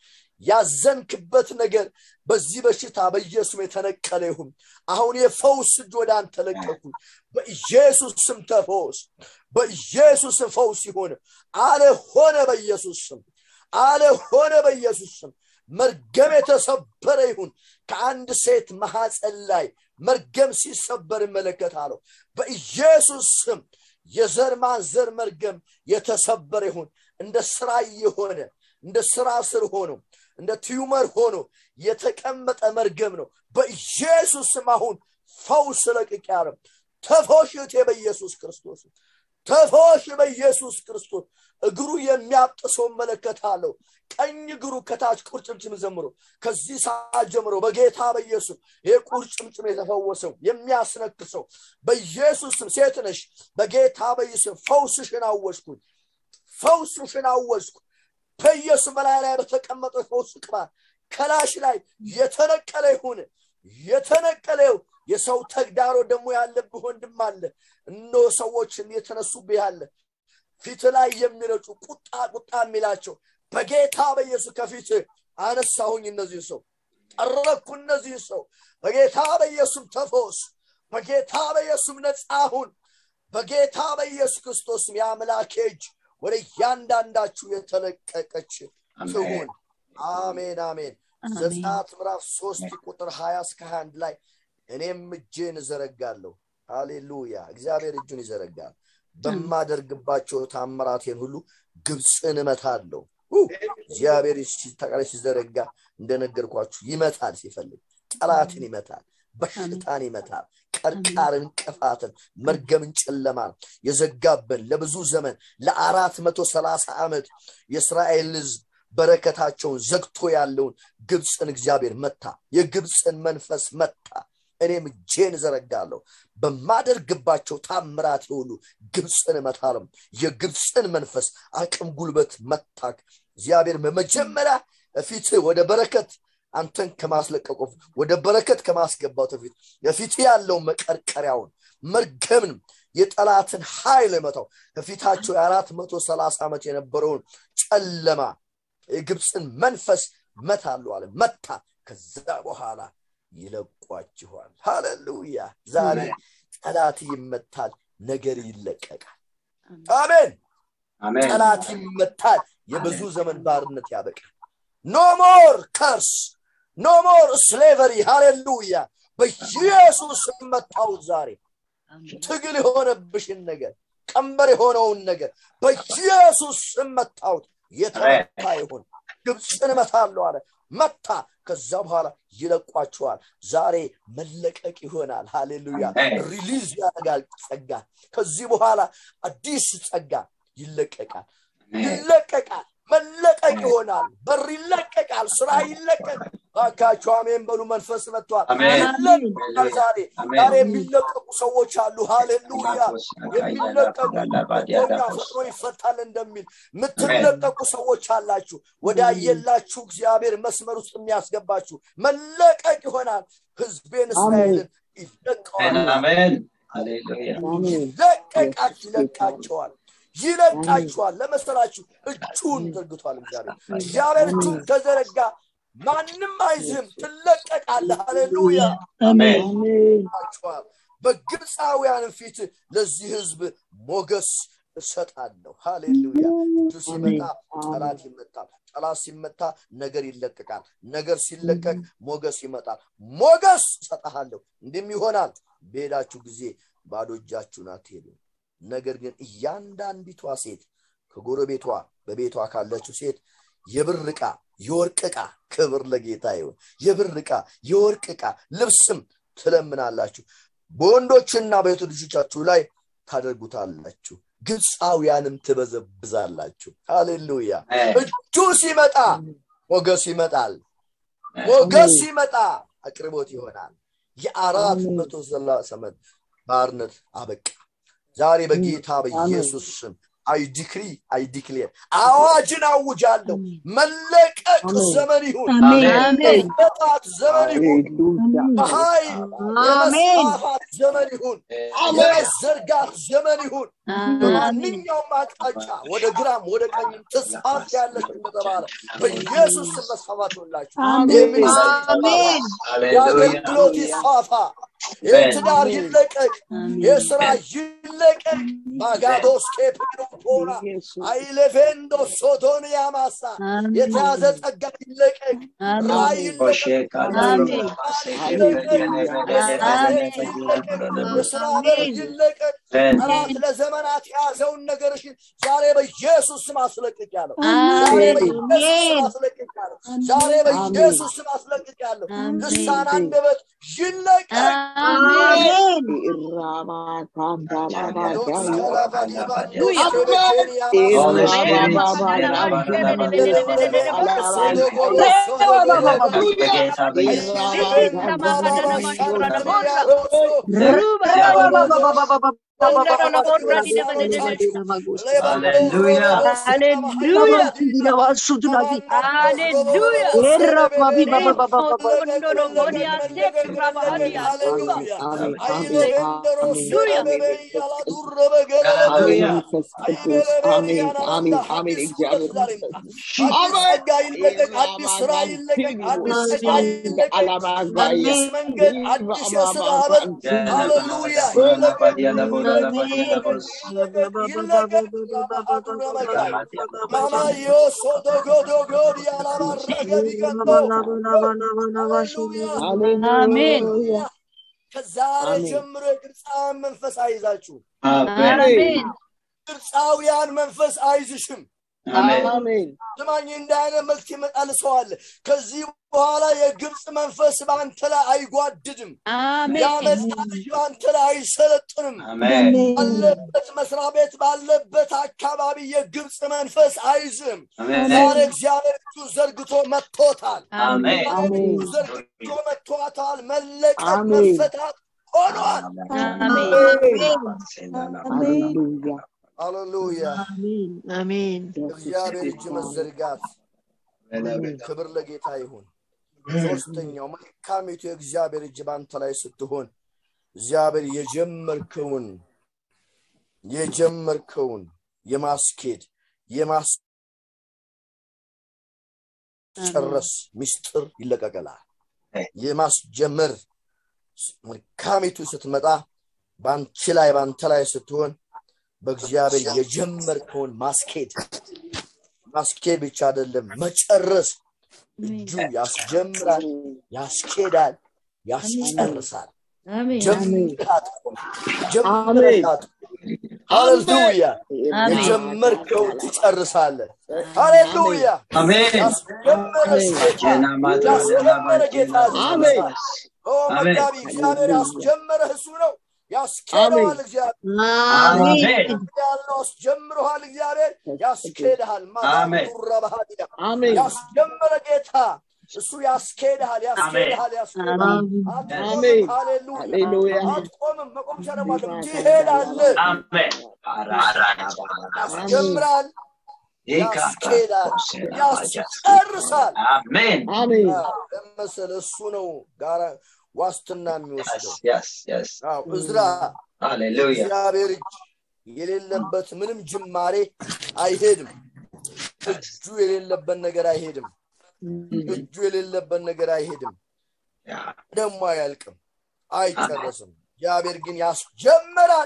Speaker 1: ያዘንክበት ነገር በዚህ በሽታ በኢየሱስ የተነቀለ ይሁን አሁን የፈውስ እጅ ወደ አንተ ለቀኩ በኢየሱስ ስም ተፈውስ በኢየሱስ ስም ፈውስ ይሆን አለ ሆነ በኢየሱስ ስም አለ ሆነ በኢየሱስ ስም መርገም የተሰበረ ይሁን ከአንድ ሴት ማሐፀን ላይ መርገም ሲሰበር እመለከታለሁ በኢየሱስ ስም የዘር ማንዘር መርገም የተሰበረ ይሁን እንደ ስራ የሆነ እንደ ስራ ስር ሆኖ እንደ ቲዩመር ሆኖ የተቀመጠ መርገም ነው በኢየሱስ ስም አሁን ፈውስ ለቅቅ ያረም ተፎሽቴ በኢየሱስ ክርስቶስ ተፎሽ በኢየሱስ ክርስቶስ እግሩ የሚያብጥሰው እመለከታለሁ ቀኝ እግሩ ከታች ቁርጭምጭም ዘምሮ ከዚህ ሰዓት ጀምሮ በጌታ በኢየሱስ ይህ ቁርጭምጭም የተፈወሰው የሚያስነክሰው በኢየሱስም ሴት ነሽ በጌታ በኢየሱስ ፈውስሽን አወጅኩኝ ፈውስሽን አወጅኩ በኢየሱስ በላይ ላይ በተቀመጠ ፈውስ ቅባት ከላሽ ላይ የተነቀለ ይሁን የተነቀለው የሰው ተግዳሮ ደግሞ ያለብህ ወንድም አለ እኖ ሰዎችን የተነሱብህ ያለ ፊት ላይ የሚረጩ ቁጣ ቁጣ የሚላቸው በጌታ በኢየሱስ ከፊት አነሳሁኝ እነዚህ ሰው ጠረኩ እነዚህ ሰው በጌታ በኢየሱስ ተፈወስ በጌታ በኢየሱስ ነፃሁን በጌታ በኢየሱስ ክርስቶስም የአምላኬ እጅ ወደ እያንዳንዳችሁ የተለቀቀች ትሁን አሜን አሜን ዘጸአት ምዕራፍ ሶስት ቁጥር ሀያ እስከ አንድ ላይ እኔም እጄን እዘረጋለሁ ሃሌሉያ እግዚአብሔር እጁን ይዘረጋል በማደርግባቸው ታምራቴን ሁሉ ግብፅን እመታለሁ እግዚአብሔር ተቃላይ ሲዘረጋ እንደነገርኳችሁ ይመታል ሲፈልግ ጠላትን ይመታል በሽታን ይመታል ቀርቃርን እንቅፋትን መርገምን ጨለማን የዘጋብን ለብዙ ዘመን ለአራት መቶ ሰላሳ ዓመት የእስራኤል ህዝብ በረከታቸውን ዘግቶ ያለውን ግብፅን እግዚአብሔር መታ የግብፅን መንፈስ መታ እኔም እጄን ዘረጋለሁ በማደርግባቸው ታምራት ሁሉ ግብፅን እመታለም የግብፅን መንፈስ አቅም ጉልበት መታክ እግዚአብሔር በመጀመሪያ ፊት ወደ በረከት አንተን ከማስለቀቁ ወደ በረከት ከማስገባቱ በፊት በፊት ያለውን መቀርቀሪያውን መርገምን የጠላትን ኃይል መታው ከፊታቸው የአራት መቶ ሰላሳ ዓመት የነበረውን ጨለማ የግብፅን መንፈስ መታሉ አለ መታ ከዛ በኋላ ይለቋችኋል ሃሌሉያ ዛሬ ጠላት ይመታል ነገር ይለቀቃል አሜን ጠላት ይመታል የብዙ ዘመን ባርነት ያበቃል ኖ ሞር ከርስ ኖ ሞር ስሌቨሪ ሃሌሉያ በኢየሱስ መታውት ዛሬ ትግል የሆነብሽን ነገር ቀንበር የሆነውን ነገር በኢየሱስ መታውት የተመታ ይሁን ግብፅን እመታለሁ አለ መታ ከዛ በኋላ ይለቋቸዋል ዛሬ መለቀቅ ይሆናል ሃሌሉያ ሪሊዝ ያደርጋል ጸጋ ከዚህ በኋላ አዲስ ጸጋ ይለቀቃል ይለቀቃል መለቀቅ ይሆናል በር ይለቀቃል ስራ ይለቀቅ ባካቸው አሜን በሉ መንፈስ መጥቷል ይለቀቃል ዛሬ ዛሬ የሚለቀቁ ሰዎች አሉ ሃሌሉያ የሚለቀቁ ኛ ፈጥኖ ይፈታል እንደሚል የምትለቀቁ ሰዎች አላችሁ ወደ አየላችሁ እግዚአብሔር መስመር ውስጥ የሚያስገባችሁ መለቀቅ ይሆናል ህዝቤን እስራኤልን ይለቀዋል ይለቀቃችሁ ይለቃቸዋል ይለቃችኋል ለመሰላችሁ እጁን ዘርግቷል እግዚአብሔር እግዚአብሔር እጁን ከዘረጋ ማንም አይዝህም ትለቀቃለ ሃሌሉያ አሜን በግብፃውያን ፊት ለዚህ ህዝብ ሞገስ እሰጣለሁ ሃሌሉያ እጁ ሲመጣ ጠላት ይመጣል ጠላት ሲመታ ነገር ይለቀቃል ነገር ሲለቀቅ ሞገስ ይመጣል ሞገስ እሰጣሃለሁ እንዲህም ይሆናል በሄዳችሁ ጊዜ ባዶ እጃችሁን አትሄዱም ነገር ግን እያንዳንዲቷ ሴት ከጎረቤቷ በቤቷ ካለችው ሴት የብር ዕቃ የወርቅ ዕቃ ክብር ለጌታ ይሁን የብር ዕቃ የወርቅ ዕቃ ልብስም ትለምናላችሁ በወንዶችና በቤቱ ልጆቻችሁ ላይ ታደርጉታላችሁ ግብፃውያንም ትበዘብዛላችሁ ሃሌሉያ እጁ ሲመጣ ሞገስ ይመጣል ሞገስ ሲመጣ አቅርቦት ይሆናል የአራት መቶ ሰላሳ ዓመት ባርነት አበቃ ዛሬ በጌታ በኢየሱስ ስም አይ ዲክሪ አይ ዲክሌር አዋጅን አውጃለሁ መለቀቅ ዘመን ይሁን መጣት ዘመን ይሁን በሀይ የመስፋፋት ዘመን ይሁን የመዘርጋት ዘመን ይሁን በማንኛውም አቅጣጫ ወደ ግራም ወደ ቀኝም ተስፋት ያለች እንደተባለ በኢየሱስ ስም መስፋፋት ሆንላችሁ የአገልግሎት ይስፋፋ የትዳር ይለቀቅ የስራ ይለቀቅ ማጋዶስ ኬፕሮፖና አይሌፌንዶ ሶቶን ያማሳ የተያዘ ጸጋ ይለቀቅ ራይ የስራ በር ይለቀቅ ጠላት ለዘመናት የያዘውን ነገርሽን ዛሬ በኢየሱስ ስም አስለቅቅ ያለው ዛሬ በኢየሱስ ስም አስለቅቅ ያለው ዛሬ በኢየሱስ ስም አስለቅቅ ያለው ልሳን አንደበት ይለቀቅ አዲስ ስራ ይለቀቅ አዲስ መንገድ አዲስ የስራ በር ሃሌሉያ Mama yo soto godo godi alabarraga ቢቀጥሎ
Speaker 3: አሜን
Speaker 1: ከዛሬ ጀምሮ የግብፃውያን መንፈስ አይዛችሁ
Speaker 3: አሜን
Speaker 1: ግብፃውያን መንፈስ አይዝሽም
Speaker 2: አሜን
Speaker 3: አሜን
Speaker 1: ስማኝ እንደ አይነት መልክ ይመጣል ሰው አለ ከዚህ በኋላ የግብፅ መንፈስ በአንተ ላይ አይጓድድም ያመጣ ልጅ በአንተ ላይ አይሰለጥንም
Speaker 2: አሜን
Speaker 1: ባለበት መስሪያ ቤት ባለበት አካባቢ የግብፅ መንፈስ አይዝም
Speaker 2: አሜን
Speaker 1: ዛሬ እግዚአብሔር እጁ ዘርግቶ መጥቶታል
Speaker 2: አሜን
Speaker 1: ዛሬ እጁ ዘርግቶ መጥቶታል መለቀቅ
Speaker 3: አሜን።
Speaker 1: መፈታት ሆኗል
Speaker 3: ሃሌሉያ
Speaker 1: ሃሌሉያ
Speaker 4: አሜን አሜን
Speaker 1: እግዚአብሔር እጅ መዘርጋት ክብር ለጌታ ይሁን ሶስተኛው መልካሚቱ የእግዚአብሔር እጅ በአንተ ላይ ስትሆን እግዚአብሔር የጀመርከውን የጀመርከውን የማስኬድ የማስጨረስ ምስጢር ይለቀቀላል የማስጀመር መልካሚቱ ስትመጣ በአንቺ ላይ በአንተ ላይ ስትሆን በእግዚአብሔር የጀመርከውን ማስኬድ ማስኬድ ብቻ አይደለም መጨረስ እጁ ያስጀምራል ያስኬዳል ያስጨርሳል ጀምራት ጀምራት ሃሌሉያ የጀመርከው ትጨርሳለ ሃሌሉያ
Speaker 2: አሜን
Speaker 1: ያስጀመረ ጌታ ያስጀመረ ጌታ
Speaker 3: አሜን።
Speaker 1: ያስጨርሳል ኦ መጋቢ እግዚአብሔር ያስጀመረህ እሱ ነው ያስኬደዋል እግዚአብሔር
Speaker 2: አሜን
Speaker 1: ያለው አስጀምረሃል እግዚአብሔር ያስኬድሃል
Speaker 2: አሜን።
Speaker 1: ማቱረባሃዲያ
Speaker 3: አሜን
Speaker 1: ያስጀመረ ጌታ እሱ ያስኬድሃል ያስኬድሃል ያስኬድሃል
Speaker 3: አሜን
Speaker 1: አትቆምም ሃሌሉያ
Speaker 3: ሃሌሉያ
Speaker 1: አትቆምም መቆም ሸረማለም ትሄዳለህ ያስጀምራል ያስኬዳል ያስጨርሳል
Speaker 2: አሜን
Speaker 3: አሜን
Speaker 1: ለመሰለ እሱ ነው ጋራ ዋስትና የሚወስደው
Speaker 2: yes yes
Speaker 1: አዎ እዝራ
Speaker 2: hallelujah
Speaker 1: እግዚአብሔር እጅ የሌለበት ምንም ጅማሬ አይሄድም እጁ የሌለበት ነገር አይሄድም እጁ የሌለበት ነገር አይሄድም
Speaker 2: yeah
Speaker 1: ደግሞ አያልቅም አይጨረስም እግዚአብሔር ግን ያስጀምራል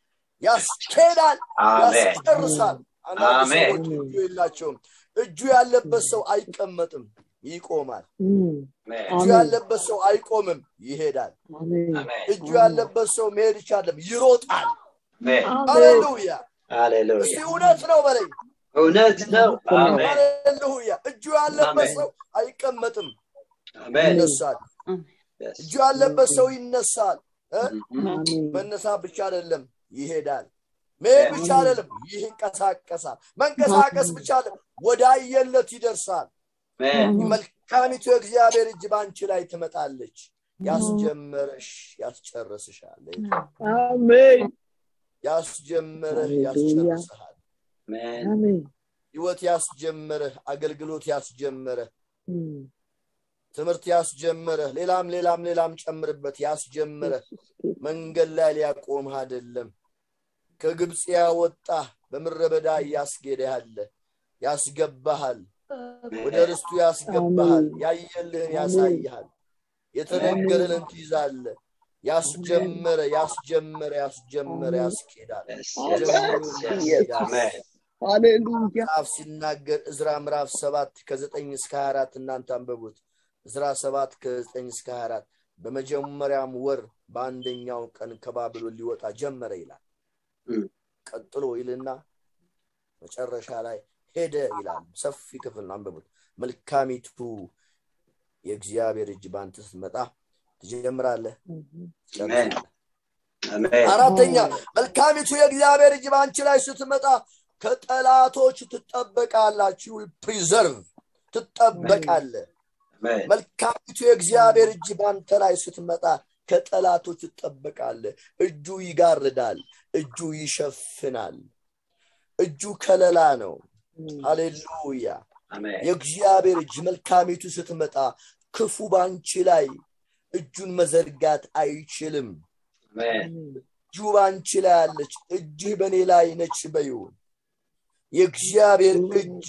Speaker 1: ያስኬዳል
Speaker 2: አሜን
Speaker 1: ያስጨርሳል አንዳንድ
Speaker 2: አሜን።
Speaker 1: ሰዎች እጁ የላቸውም እጁ ያለበት ሰው አይቀመጥም ይቆማል
Speaker 2: amen
Speaker 1: እጁ ያለበት ሰው አይቆምም ይሄዳል
Speaker 3: አሜን
Speaker 2: amen
Speaker 1: እጁ ያለበት ሰው መሄድ ይቻለም ይሮጣል
Speaker 2: amen
Speaker 1: ሃሌሉያ እስቲ
Speaker 2: hallelujah
Speaker 1: እውነት ነው በለኝ
Speaker 2: እውነት ነው አሜን
Speaker 1: ሃሌሉያ እጁ ያለበት
Speaker 2: አሜን።
Speaker 1: ሰው አይቀመጥም
Speaker 2: አሜን
Speaker 1: ይነሳል
Speaker 2: yes
Speaker 1: እጁ ያለበት ሰው ይነሳል እ?
Speaker 2: Mhm.
Speaker 3: አሜን
Speaker 1: መነሳት ብቻ አይደለም ይሄዳል መሄድ ብቻ አይደለም ይንቀሳቀሳል መንቀሳቀስ ብቻ አይደለም ወደ አየለት ይደርሳል
Speaker 2: amen
Speaker 1: መልካሚቱ የእግዚአብሔር እጅ በአንቺ ላይ ትመጣለች ያስጀመረሽ ያስጨርስሻል
Speaker 3: አሜን
Speaker 1: ያስጀመረህ
Speaker 3: ሃሌሉያ።
Speaker 1: ያስጨርስሃል
Speaker 2: amen
Speaker 3: አሜን
Speaker 1: ህይወት ያስጀመረህ አገልግሎት ያስጀመረህ
Speaker 3: እም፣
Speaker 1: ትምህርት ያስጀመረህ ሌላም ሌላም ሌላም ጨምርበት ያስጀመረህ መንገድ ላይ ሊያቆምህ አይደለም ከግብፅ ያወጣህ በምድረ በዳ እያስጌደ ያለ ያስገባሃል ወደ ርስቱ ያስገባሃል ያየልህን ያሳይሃል የተነገረልን ትይዛለ ያስጀመረ ያስጀመረ ያስጀመረ ያስኬዳል
Speaker 2: yes yes yes amen
Speaker 3: ሃሌሉያ
Speaker 1: መጽሐፍ ሲናገር እዝራ ምዕራፍ ሰባት ከዘጠኝ እስከ ሀያ አራት እናንተ አንበቡት እዝራ ሰባት ከዘጠኝ እስከ ሀያ አራት በመጀመሪያም ወር በአንደኛው ቀን ከባቢሎን ሊወጣ ጀመረ ይላል
Speaker 2: እም።
Speaker 1: ቀጥሎ ይልና መጨረሻ ላይ ሄደ ይላል ሰፊ ክፍል ነው አንብቡት መልካሚቱ የእግዚአብሔር እጅ በአንተ ስትመጣ ትጀምራለህ ትጨርሳለህ
Speaker 2: amen
Speaker 1: አራተኛ መልካሚቱ የእግዚአብሔር እጅ በአንቺ ላይ ስትመጣ ከጠላቶች ትጠበቃላችሁ ፕሪዘርቭ ትጠበቃለ
Speaker 2: amen
Speaker 1: መልካሚቱ የእግዚአብሔር እጅ በአንተ ላይ ስትመጣ ከጠላቶች ትጠበቃለ እጁ ይጋርዳል እጁ ይሸፍናል እጁ ከለላ ነው ሃሌሉያ
Speaker 2: amen
Speaker 1: የእግዚአብሔር እጅ መልካሚቱ ስትመጣ ክፉ በአንቺ ላይ እጁን መዘርጋት አይችልም
Speaker 2: amen
Speaker 1: እጁ በአንቺ ላይ አለች እጅህ በእኔ ላይ ነች በዩ የእግዚአብሔር እጅ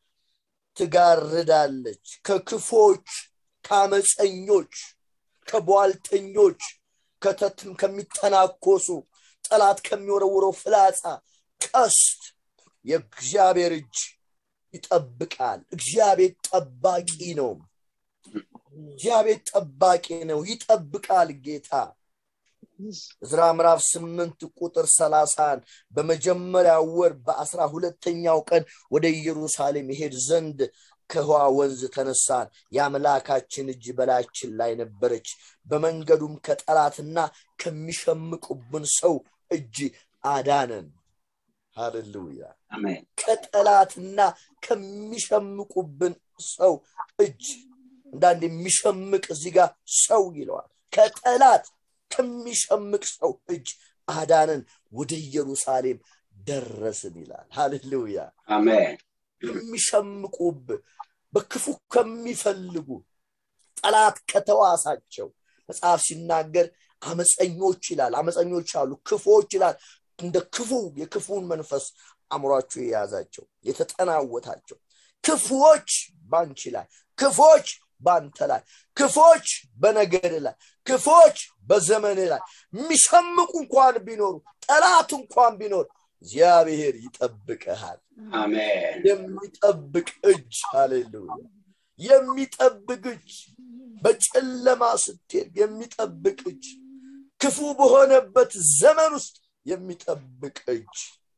Speaker 1: ትጋርዳለች ከክፎች ከአመፀኞች ከቧልተኞች ከተትም ከሚተናኮሱ ጠላት ከሚወረውረው ፍላጻ ቀስት የእግዚአብሔር እጅ ይጠብቃል እግዚአብሔር ጠባቂ ነው እግዚአብሔር ጠባቂ ነው ይጠብቃል ጌታ ዕዝራ ምዕራፍ ስምንት ቁጥር ሰላሳን በመጀመሪያ ወር በአስራ ሁለተኛው ቀን ወደ ኢየሩሳሌም ይሄድ ዘንድ ከውሃ ወንዝ ተነሳን የአምላካችን እጅ በላያችን ላይ ነበረች በመንገዱም ከጠላትና ከሚሸምቁብን ሰው እጅ አዳነን ሃሌሉያ
Speaker 2: አሜን
Speaker 1: ከጠላትና ከሚሸምቁብን ሰው እጅ እንዳንድ የሚሸምቅ እዚህ ጋር ሰው ይለዋል ከጠላት ከሚሸምቅ ሰው እጅ አዳነን ወደ ኢየሩሳሌም ደረስን ይላል ሃሌሉያ
Speaker 2: አሜን
Speaker 1: ከሚሸምቁብ በክፉ ከሚፈልጉ ጠላት ከተዋሳቸው መጽሐፍ ሲናገር አመፀኞች ይላል አመፀኞች አሉ ክፉዎች ይላል እንደ ክፉ የክፉን መንፈስ አእምሯቸው የያዛቸው የተጠናወታቸው ክፉዎች ባንቺ ላይ ክፎች ባንተ ላይ ክፎች በነገድ ላይ ክፎች በዘመን ላይ የሚሸምቁ እንኳን ቢኖሩ ጠላት እንኳን ቢኖር እግዚአብሔር ይጠብቀሃል
Speaker 2: አሜን
Speaker 1: የሚጠብቅ እጅ ሃሌሉያ የሚጠብቅ እጅ በጨለማ ስትሄድ የሚጠብቅ እጅ ክፉ በሆነበት ዘመን ውስጥ የሚጠብቅ እጅ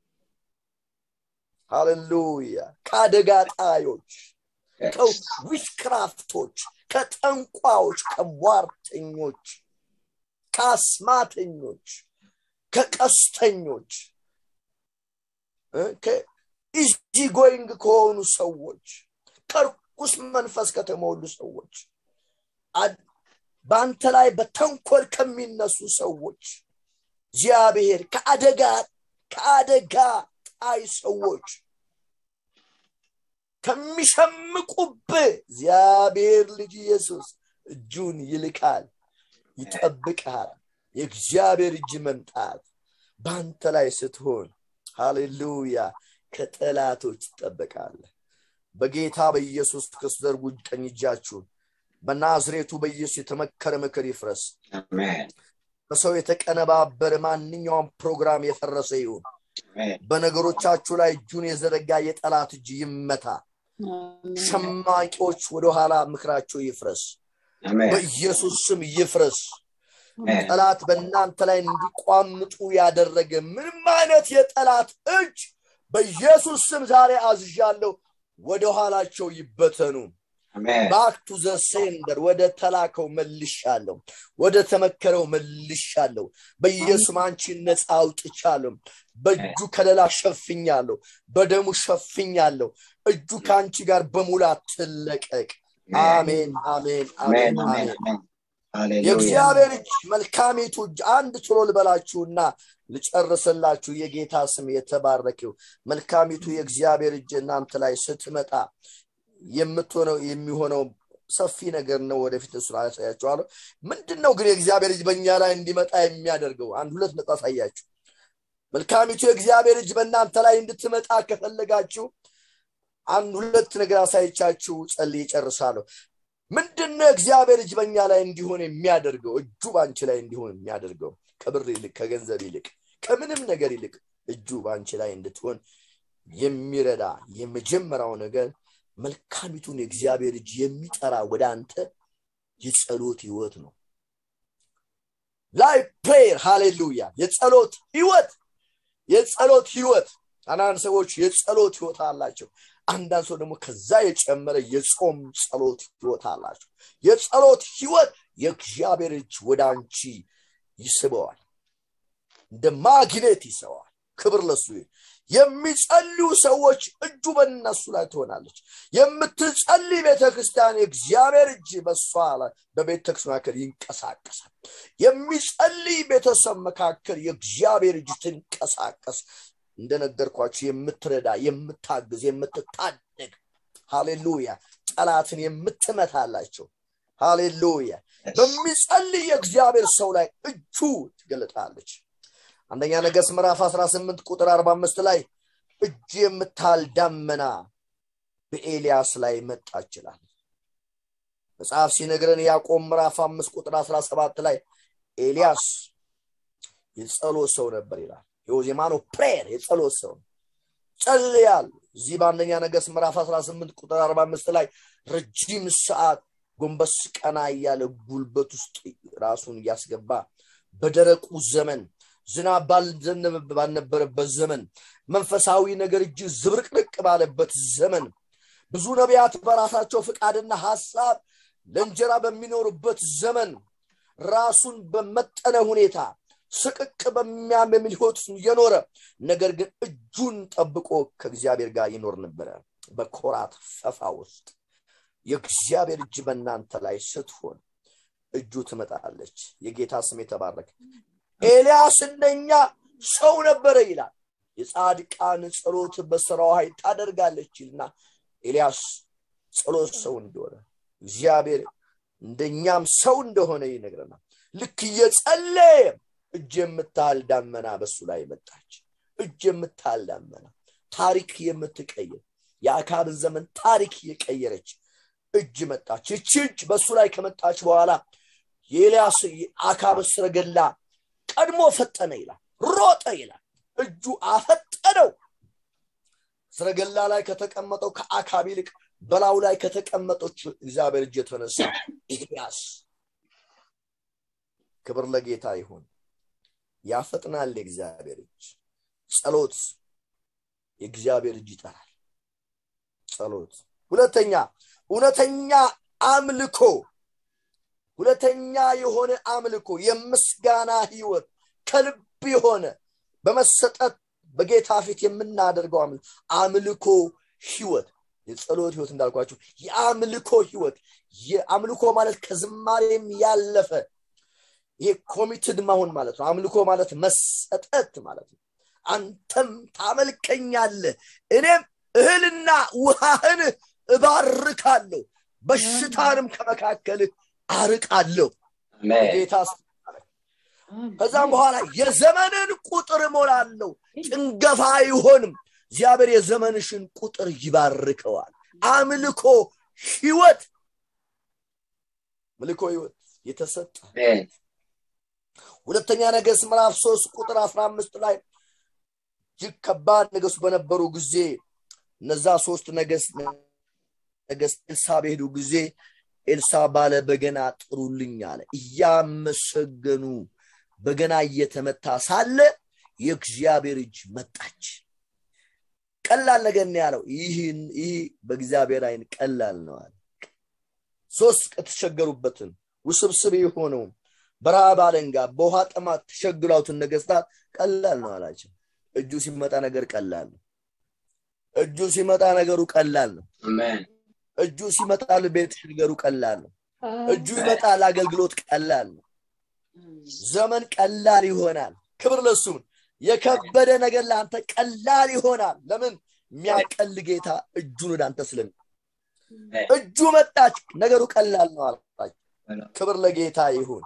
Speaker 1: ሃሌሉያ ከአደጋ ጣዮች ከዊችክራፍቶች ከጠንቋዎች ከሟርተኞች ከአስማተኞች ከቀስተኞች ኢዚ ጎይንግ ከሆኑ ሰዎች ከርኩስ መንፈስ ከተሞሉ ሰዎች በአንተ ላይ በተንኮል ከሚነሱ ሰዎች እግዚአብሔር ከአደጋ ከአደጋ ጣይ ሰዎች ከሚሸምቁብህ እግዚአብሔር ልጅ ኢየሱስ እጁን ይልካል ይጠብቃል የእግዚአብሔር እጅ መምጣት በአንተ ላይ ስትሆን ሃሌሉያ ከጠላቶች ትጠበቃለህ በጌታ በኢየሱስ ክርስቶስ ዘርጉ ቀኝ እጃችሁን በናዝሬቱ በኢየሱስ የተመከረ ምክር ይፍረስ
Speaker 2: አሜን
Speaker 1: በሰው የተቀነባበረ ማንኛውም ፕሮግራም የፈረሰ ይሁን
Speaker 2: አሜን
Speaker 1: በነገሮቻችሁ ላይ እጁን የዘረጋ የጠላት እጅ ይመታ ሸማቂዎች ወደኋላ ምክራቸው ይፍረስ
Speaker 2: አሜን
Speaker 1: በኢየሱስ ስም ይፍረስ
Speaker 2: አሜን
Speaker 1: ጠላት በእናንተ ላይ እንዲቋምጡ ያደረገ ምንም አይነት የጠላት እጅ በኢየሱስ ስም ዛሬ አዝዣለሁ ወደ ኋላቸው ይበተኑ
Speaker 2: አሜን
Speaker 1: ባክ ቱ ዘ ሴንደር ወደ ተላከው መልሻለሁ ወደ ተመከረው መልሻለሁ በኢየሱስ አንቺን ነፃ አውጥቻለሁ በእጁ ከለላ ሸፍኛለሁ በደሙ ሸፍኛለሁ እጁ ከአንቺ ጋር በሙላት ትለቀቅ አሜን አሜን
Speaker 2: አሜን
Speaker 1: አሜን
Speaker 2: አሜን
Speaker 1: አሜን
Speaker 2: አሜን ሃሌሉያ
Speaker 1: የእግዚአብሔር እጅ መልካሚቱ እጅ አንድ ቶሎ ልበላችሁና ልጨርስላችሁ የጌታ ስም የተባረከው መልካሚቱ የእግዚአብሔር እጅ እናንተ ላይ ስትመጣ የምትሆነው የሚሆነው ሰፊ ነገር ነው ወደፊት እሱ ያሳያቸዋለሁ ምንድን ነው ግን የእግዚአብሔር እጅ በእኛ ላይ እንዲመጣ የሚያደርገው አንድ ሁለት ነጥብ አሳያችሁ መልካሚቱ የእግዚአብሔር እጅ በእናንተ ላይ እንድትመጣ ከፈለጋችሁ አንድ ሁለት ነገር አሳይቻችሁ ጸልይ ይጨርሳለሁ ምንድን ነው እግዚአብሔር እጅ በእኛ ላይ እንዲሆን የሚያደርገው እጁ በአንቺ ላይ እንዲሆን የሚያደርገው ከብር ይልቅ ከገንዘብ ይልቅ ከምንም ነገር ይልቅ እጁ በአንቺ ላይ እንድትሆን የሚረዳ የመጀመሪያው ነገር መልካሚቱን የእግዚአብሔር እጅ የሚጠራ ወደ አንተ የጸሎት ህይወት ነው ላይ ፕሬየር ሃሌሉያ የጸሎት ህይወት የጸሎት ህይወት አንዳንድ ሰዎች የጸሎት ህይወት አላቸው አንዳንድ ሰው ደግሞ ከዛ የጨመረ የጾም ጸሎት ህይወት አላቸው የጸሎት ህይወት የእግዚአብሔር እጅ ወደ አንቺ ይስበዋል እንደ ማግኔት ይሰዋል ክብር ለሱ ይሁን። የሚጸልዩ ሰዎች እጁ በእነሱ ላይ ትሆናለች የምትጸልይ ቤተክርስቲያን የእግዚአብሔር እጅ በሷ ላይ በቤተክርስቲያን መካከል ይንቀሳቀሳል የሚጸልይ ቤተሰብ መካከል የእግዚአብሔር እጅ ትንቀሳቀስ እንደነገርኳችሁ የምትረዳ የምታግዝ የምትታደግ ሃሌሉያ ጠላትን የምትመታላቸው ሃሌሉያ በሚጸልይ የእግዚአብሔር ሰው ላይ እጁ ትገለጣለች አንደኛ ነገስ ምዕራፍ 18 ቁጥር 45 ላይ እጅ የምታህል ዳመና በኤልያስ ላይ መጣ ይችላል መጽሐፍ ሲነግረን ያዕቆብ ምዕራፍ 5 ቁጥር 17 ላይ ኤልያስ የጸሎት ሰው ነበር ይላል የወዜማኖ ፕሬየር የጸሎት ሰው ጸልያል እዚህ በአንደኛ ነገስ ምዕራፍ 18 ቁጥር 45 ላይ ረጅም ሰዓት ጎንበስ ቀና እያለ ጉልበት ውስጥ ራሱን እያስገባ በደረቁ ዘመን ዝናብ ባልዘነበ ባልነበረበት ዘመን መንፈሳዊ ነገር እጅግ ዝብርቅርቅ ባለበት ዘመን ብዙ ነቢያት በራሳቸው ፍቃድና ሐሳብ ለእንጀራ በሚኖሩበት ዘመን ራሱን በመጠነ ሁኔታ ስቅቅ በሚያምል ህይወት የኖረ ነገር ግን እጁን ጠብቆ ከእግዚአብሔር ጋር ይኖር ነበረ በኮራት ፈፋ ውስጥ የእግዚአብሔር እጅ በእናንተ ላይ ስትሆን እጁ ትመጣለች የጌታ ስም የተባረከ ኤልያስ እንደኛ ሰው ነበረ ይላል የጻድቃን ጸሎት በስራው ኃይል ታደርጋለች ይልና ኤልያስ ጸሎት ሰው እንደሆነ እግዚአብሔር እንደኛም ሰው እንደሆነ ይነግረናል ልክ እየጸለየ እጅ የምታህል ዳመና በሱ ላይ መጣች እጅ የምታህል ዳመና ታሪክ የምትቀይር የአካብን ዘመን ታሪክ የቀየረች እጅ መጣች ይቺ እጅ በሱ ላይ ከመጣች በኋላ የኤልያስ አካብ ስረገላ ቀድሞ ፈጠነ ይላል ሮጠ ይላል እጁ አፈጠነው ስረገላ ላይ ከተቀመጠው ከአካብ ይልቅ በላዩ ላይ ከተቀመጠች እግዚአብሔር እጅ የተነሳ ኤልያስ ክብር ለጌታ ይሁን ያፈጥናል የእግዚአብሔር እጅ ጸሎት የእግዚአብሔር እጅ ይጠራል ጸሎት ሁለተኛ እውነተኛ አምልኮ ሁለተኛ የሆነ አምልኮ የምስጋና ህይወት ከልብ የሆነ በመሰጠት በጌታ ፊት የምናደርገው አምልኮ ህይወት የጸሎት ህይወት እንዳልኳችሁ የአምልኮ ህይወት የአምልኮ ማለት ከዝማሬም ያለፈ ይሄ ኮሚትድ መሆን ማለት ነው አምልኮ ማለት መሰጠት ማለት ነው አንተም ታመልከኛለ እኔም እህልና ውሃህን እባርካለሁ በሽታንም ከመካከልህ አርቃለሁ ጌታ ከዛም በኋላ የዘመንን ቁጥር እሞላለሁ ጭንገፋ አይሆንም እግዚአብሔር የዘመንሽን ቁጥር ይባርከዋል አምልኮ ህይወት ምልኮ ህይወት የተሰጠ ሁለተኛ ነገስ ምዕራፍ ሶስት ቁጥር አስራ አምስት ላይ እጅግ ከባድ ነገሱ በነበሩ ጊዜ እነዛ ሶስት ነገስ ነገስ ኤልሳ በሄዱ ጊዜ ኤልሳ ባለ በገና ጥሩልኝ አለ እያመሰገኑ በገና እየተመታ ሳለ የእግዚአብሔር እጅ መጣች ቀላል ነገር ነው ያለው ይህን ይህ በእግዚአብሔር አይን ቀላል ነው አለ ሶስት ከተቸገሩበትን ውስብስብ የሆነውን በረሃብ አለንጋ በውሃ ጥማት ተሸግሯትን ነገስታት ቀላል ነው አላቸው እጁ ሲመጣ ነገር ቀላል ነው እጁ ሲመጣ ነገሩ ቀላል ነው እጁ ሲመጣ ቤት ነገሩ ቀላል ነው እጁ ይመጣል አገልግሎት ቀላል ነው ዘመን ቀላል ይሆናል ክብር ለሱም የከበደ ነገር ለአንተ ቀላል ይሆናል ለምን የሚያቀል ጌታ እጁን ወደ አንተ ስለሚ እጁ መጣች ነገሩ ቀላል ነው አላቸው ክብር ለጌታ ይሁን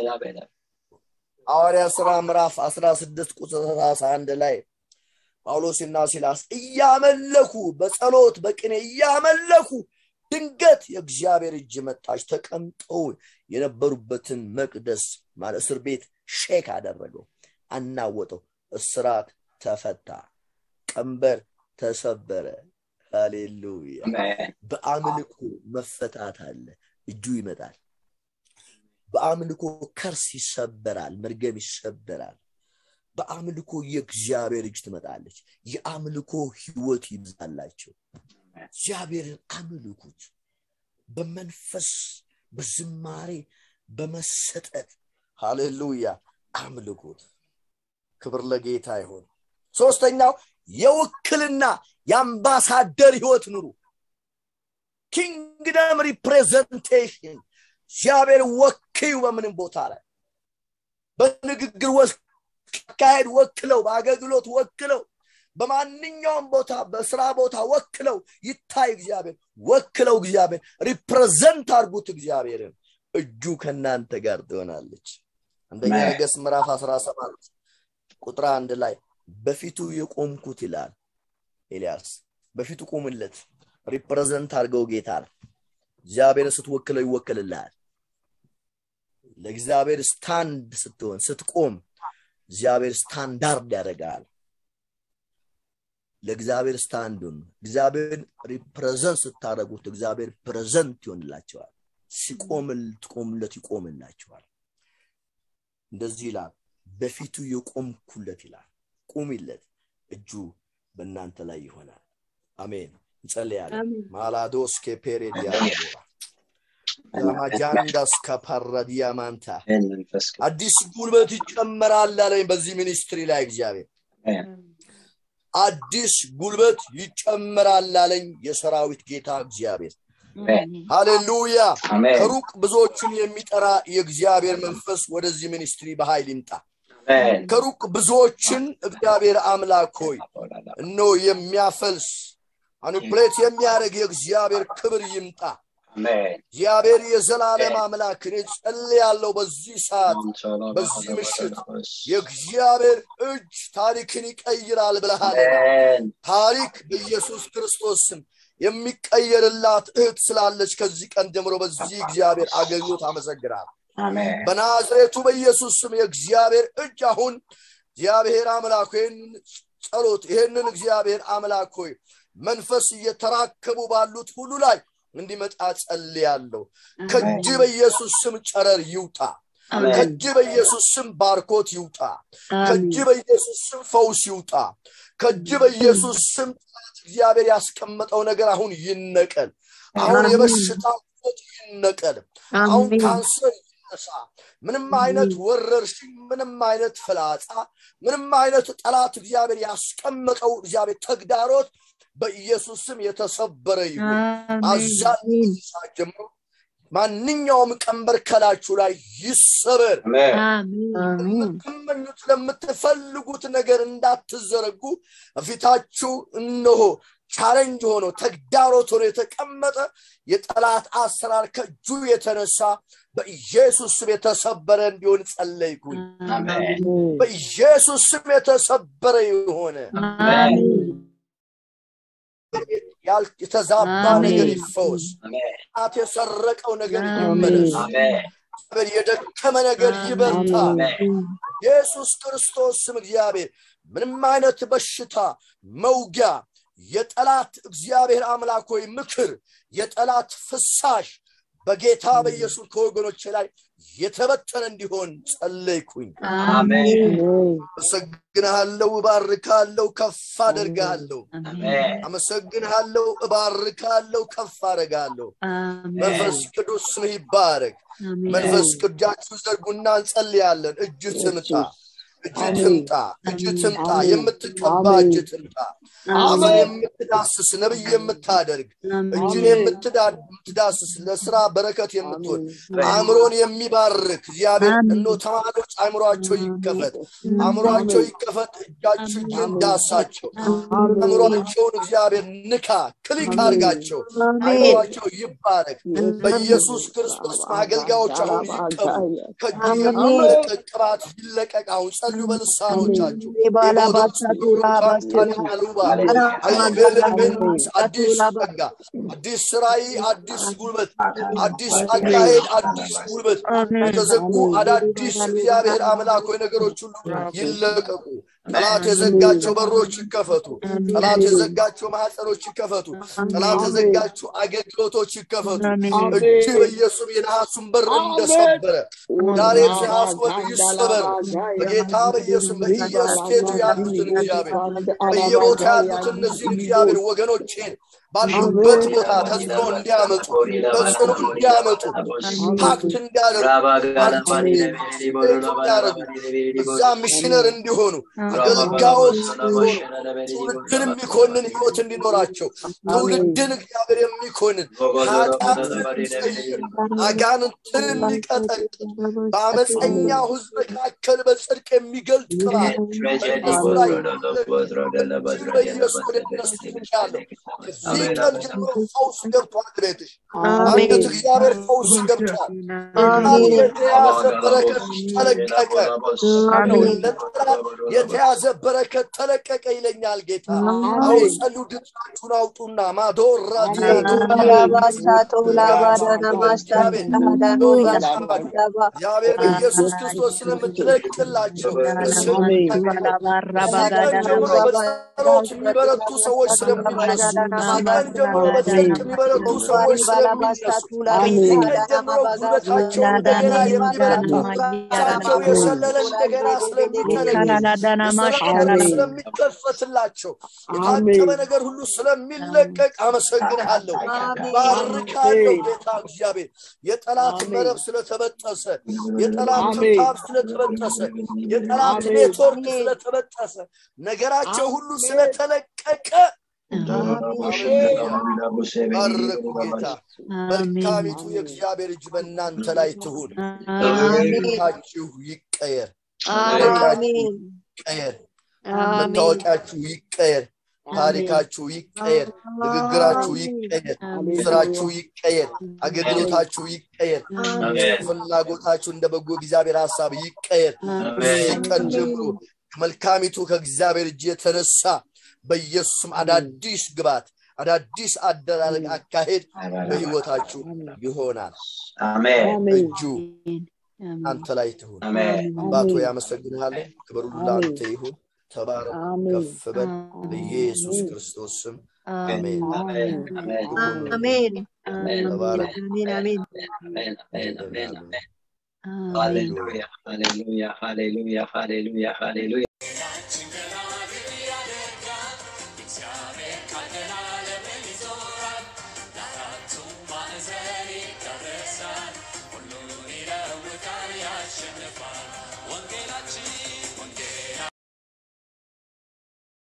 Speaker 1: ሐዋርያ ስራ ምዕራፍ 16 ቁጥር 31 ላይ ጳውሎስና ሲላስ እያመለኩ በጸሎት በቅኔ እያመለኩ ድንገት የእግዚአብሔር እጅ መጣች ተቀምጠው የነበሩበትን መቅደስ ማለት እስር ቤት ሼክ አደረገው አናወጠው እስራት ተፈታ ቀንበር ተሰበረ ሃሌሉያ በአምልኮ መፈታት አለ እጁ ይመጣል በአምልኮ ከርስ ይሰበራል መርገም ይሰበራል በአምልኮ የእግዚአብሔር እጅ ትመጣለች የአምልኮ ህይወት ይብዛላቸው እግዚአብሔርን አምልኩት በመንፈስ በዝማሬ በመሰጠት ሃሌሉያ አምልኩት ክብር ለጌታ ይሆን ሶስተኛው የውክልና የአምባሳደር ህይወት ኑሩ ኪንግደም ሪፕሬዘንቴሽን እግዚአብሔር ወክዩ በምንም ቦታ ላይ በንግግር አካሄድ ወክለው በአገልግሎት ወክለው በማንኛውም ቦታ በስራ ቦታ ወክለው ይታይ እግዚአብሔር ወክለው እግዚአብሔር ሪፕሬዘንት አርጉት እግዚአብሔርን እጁ ከእናንተ ጋር ትሆናለች አንደኛ ነገስ ምዕራፍ 17 ቁጥር አንድ ላይ በፊቱ የቆምኩት ይላል ኤልያስ በፊቱ ቁምለት ሪፕሬዘንት አድርገው ጌታ እግዚአብሔርን ስትወክለው ይወክልልሃል ለእግዚአብሔር ስታንድ ስትሆን ስትቆም እግዚአብሔር ስታንዳርድ ያደርጋል ለእግዚአብሔር ስታንዱን እግዚአብሔር ሪፕሬዘንት ስታደረጉት እግዚአብሔር ፕሬዘንት ይሆንላቸዋል ሲቆምል ትቆምለት ይቆምላቸዋል እንደዚህ ይላል በፊቱ የቆምኩለት ይላል ቁሚለት እጁ በእናንተ ላይ ይሆናል አሜን እንጸልያለን
Speaker 3: አሜን።
Speaker 1: ማላዶስ ከፔሬ ዲያቦራ ለማጃንዳስ ከፓራዲያማንታ
Speaker 2: አሜን መንፈስ ቅዱስ
Speaker 1: አዲስ ጉልበት ይጨመራል አለኝ በዚህ ሚኒስትሪ ላይ እግዚአብሔር
Speaker 2: አሜን
Speaker 1: አዲስ ጉልበት ይጨመራል አለኝ የሰራዊት ጌታ እግዚአብሔር
Speaker 2: አሜን
Speaker 1: ሃሌሉያ
Speaker 2: አሜን
Speaker 1: ከሩቅ ብዙዎችን የሚጠራ የእግዚአብሔር መንፈስ ወደዚህ ሚኒስትሪ በኃይል ይምጣ
Speaker 2: አሜን
Speaker 1: ከሩቅ ብዙዎችን እግዚአብሔር አምላክ ሆይ እነሆ የሚያፈልስ አኒፕሌት የሚያደርግ የእግዚአብሔር ክብር ይምጣ
Speaker 2: አሜን
Speaker 1: እግዚአብሔር የዘላለም አምላክ እኔ ጸልያለሁ በዚህ ሰዓት በዚህ ምሽት የእግዚአብሔር እጅ ታሪክን ይቀይራል ብለሃል
Speaker 2: አሜን
Speaker 1: ታሪክ በኢየሱስ ክርስቶስ ስም የሚቀየርላት እህት ስላለች ከዚህ ቀን ጀምሮ በዚህ እግዚአብሔር አገልግሎት አመሰግናል
Speaker 2: አሜን
Speaker 1: በናዝሬቱ በኢየሱስ ስም የእግዚአብሔር እጅ አሁን እግዚአብሔር አምላክ ይህንን ጸሎት ይህንን እግዚአብሔር አምላክ ሆይ መንፈስ እየተራከቡ ባሉት ሁሉ ላይ እንዲመጣ ጸልያለሁ ከእጅ በኢየሱስ ስም ጨረር ይውጣ ከእጅ በኢየሱስ ስም ባርኮት ይውጣ ከእጅ በኢየሱስ ስም ፈውስ ይውጣ ከእጅ በኢየሱስ ስም ጠላት እግዚአብሔር ያስቀመጠው ነገር አሁን ይነቀል አሁን የበሽታ ቁጥ ይነቀል አሁን ካንሰር ይነሳ ምንም አይነት ወረርሽኝ ምንም አይነት ፍላጻ ምንም አይነት ጠላት እግዚአብሔር ያስቀመጠው እግዚአብሔር ተግዳሮት በኢየሱስ ስም የተሰበረ ይሁን አዛኝ ሰዓት ጀምሮ ማንኛውም ቀንበር ከላችሁ ላይ ይሰበር
Speaker 2: አሜን
Speaker 1: ለምትመኙት ለምትፈልጉት ነገር እንዳትዘረጉ ፊታችሁ እነሆ ቻለንጅ ሆኖ ተግዳሮት ሆኖ የተቀመጠ የጠላት አሰራር ከእጁ የተነሳ በኢየሱስ ስም የተሰበረ እንዲሆን ጸለይኩኝ
Speaker 2: አሜን
Speaker 1: በኢየሱስ ስም የተሰበረ የሆነ ያል- የተዛባ
Speaker 3: አሜን።
Speaker 1: ነገር ይፈወስ
Speaker 2: አሜን
Speaker 1: ጣት የሰረቀው ነገር
Speaker 3: አሜን።
Speaker 1: ይመለስ
Speaker 2: አሜን
Speaker 1: እግዚአብሔር የደከመ ነገር ይበርታ
Speaker 2: አሜን
Speaker 1: ኢየሱስ ክርስቶስ ስም እግዚአብሔር ምንም አይነት በሽታ መውጊያ የጠላት እግዚአብሔር አምላክ ሆይ ምክር የጠላት ፍሳሽ በጌታ በኢየሱስ ከወገኖች ላይ የተበተነ እንዲሆን ጸለይኩኝ
Speaker 2: አሜን
Speaker 1: አመሰግንሃለሁ እባርካለሁ ከፍ አደርግሃለሁ
Speaker 2: አሜን
Speaker 1: አመሰግንሃለሁ እባርካለሁ ከፍ አደርጋለሁ መንፈስ ቅዱስ ስምህ ይባረክ መንፈስ ቅዳችሁ ዘርጉና እንጸልያለን እጅ ትምጣ እጅ ትምጣ እጅ ትምጣ የምትቀባ እጅ ትምጣ አፈር የምትዳስስ ነብይ የምታደርግ እጅን የምትዳ- የምትዳስስ ለስራ በረከት የምትሆን አእምሮን የሚባርክ እግዚአብሔር እኖ ተማሪዎች አእምሯቸው ይከፈት አእምሯቸው ይከፈት እጃችሁ እጅን ዳሳቸው አእምሯቸውን እግዚአብሔር ንካ ክሊክ አድርጋቸው አእምሯቸው ይባረክ በኢየሱስ ክርስቶስ አገልጋዮች አሁን ይቀቡ ከእጅ የሚለቀቅ ቅባት ይለቀቅ አሁን ጸልዩ በልሳኖቻችሁ አዲስ ጸጋ አዲስ ስራይ አዲስ ጉልበት አዲስ አካሄድ አዲስ ጉልበት የተዘጉ አዳዲስ እግዚአብሔር አምላክ ሆይ ነገሮች ሁሉ ይለቀቁ ጠላት የዘጋቸው በሮች ይከፈቱ ጠላት የዘጋቸው ማህፀኖች ይከፈቱ ጠላት የዘጋቸው አገልግሎቶች ይከፈቱ እጅ በኢየሱስ የነሐሱን በር እንደሰበረ ዛሬ ነሐሱ በር ይሰበር በጌታ በኢየሱስ በኢየስቴቱ ያሉትን እግዚአብሔር በየቦታ ያሉትን እነዚህን እግዚአብሔር ወገኖቼን ባሉበት ቦታ ተጽዕኖ እንዲያመጡ ተጽዕኖ እንዲያመጡ ፓክት እንዲያደርጉ እንዲያደርጉ እዛ ሚሽነር እንዲሆኑ አገልጋዮች እንዲሆኑ ትውልድን የሚኮንን ህይወት እንዲኖራቸው ትውልድን እግዚአብሔር የሚኮንን ኃጢአትን የሚቀይር አጋንንትን የሚቀጠቅጥ በአመፀኛው ህዝብ መካከል በጽድቅ የሚገልጥ ቅባት በእነሱ ላይ በኢየሱስ ወደ እነሱ ያለው ከዚህ ቀን ጀምሮ ፈውስ ገብቷል ቤትሽ አንገት እግዚአብሔር ፈውስ ገብቷል የተያዘ በረከት ተለቀቀ ነው ለጠላት የተያዘ በረከት ተለቀቀ ይለኛል ጌታ አሁን ጸሉ ድምፃችሁን አውጡና ማዶራ እግዚአብሔር በኢየሱስ ክርስቶስ ስለምትለቅላቸው ጀምሮ በጸሎት የሚበረቱ ሰዎች ስለሚነሱ ቀን ጀምሮ በጽድቅ የሚበረቱ ሰዎች ስለሚነሱ ከዚህ ቀን ጀምሮ ጉልበታቸው እንደገና የሚበረታ ፊታቸው የሰለለ እንደገና ስለሚቀለጥ የሰላም ስለሚከፈትላቸው የታቀበ ነገር ሁሉ ስለሚለቀቅ አመሰግንሃለሁ ባርካለሁ ጌታ እግዚአብሔር የጠላት መረብ ስለተበጠሰ የጠላት ትንታብ ስለተበጠሰ የጠላት ኔትወርክ ስለተበጠሰ ነገራቸው ሁሉ ስለተለቀቀ ባረኩ ጌታ መልካሚቱ የእግዚአብሔር እጅ በእናንተ ላይ ትሁን ታችሁ ይቀየር ይቀየር መታወቂያችሁ ይቀየር ታሪካችሁ ይቀየር ንግግራችሁ ይቀየር ስራችሁ ይቀየር አገልግሎታችሁ ይቀየር ፍላጎታችሁ እንደ በጎ እግዚአብሔር ሀሳብ ይቀየር እዚህ ቀን ጀምሮ ከመልካሚቱ ከእግዚአብሔር እጅ የተነሳ በኢየሱስም አዳዲስ ግባት አዳዲስ አደራረግ አካሄድ በህይወታችሁ ይሆናል እጁ አንተ ላይ ትሁን አባቶ ያመሰግንሃለሁ ክብር ሁሉ ለአንተ ይሁን ተባረክ ከፍ በል በኢየሱስ ክርስቶስ ስም አሜን
Speaker 2: አሜን
Speaker 1: ተባረክ
Speaker 2: አሜን አሜን
Speaker 1: አሜን
Speaker 4: Hallelujah, hallelujah, hallelujah, hallelujah, hallelujah.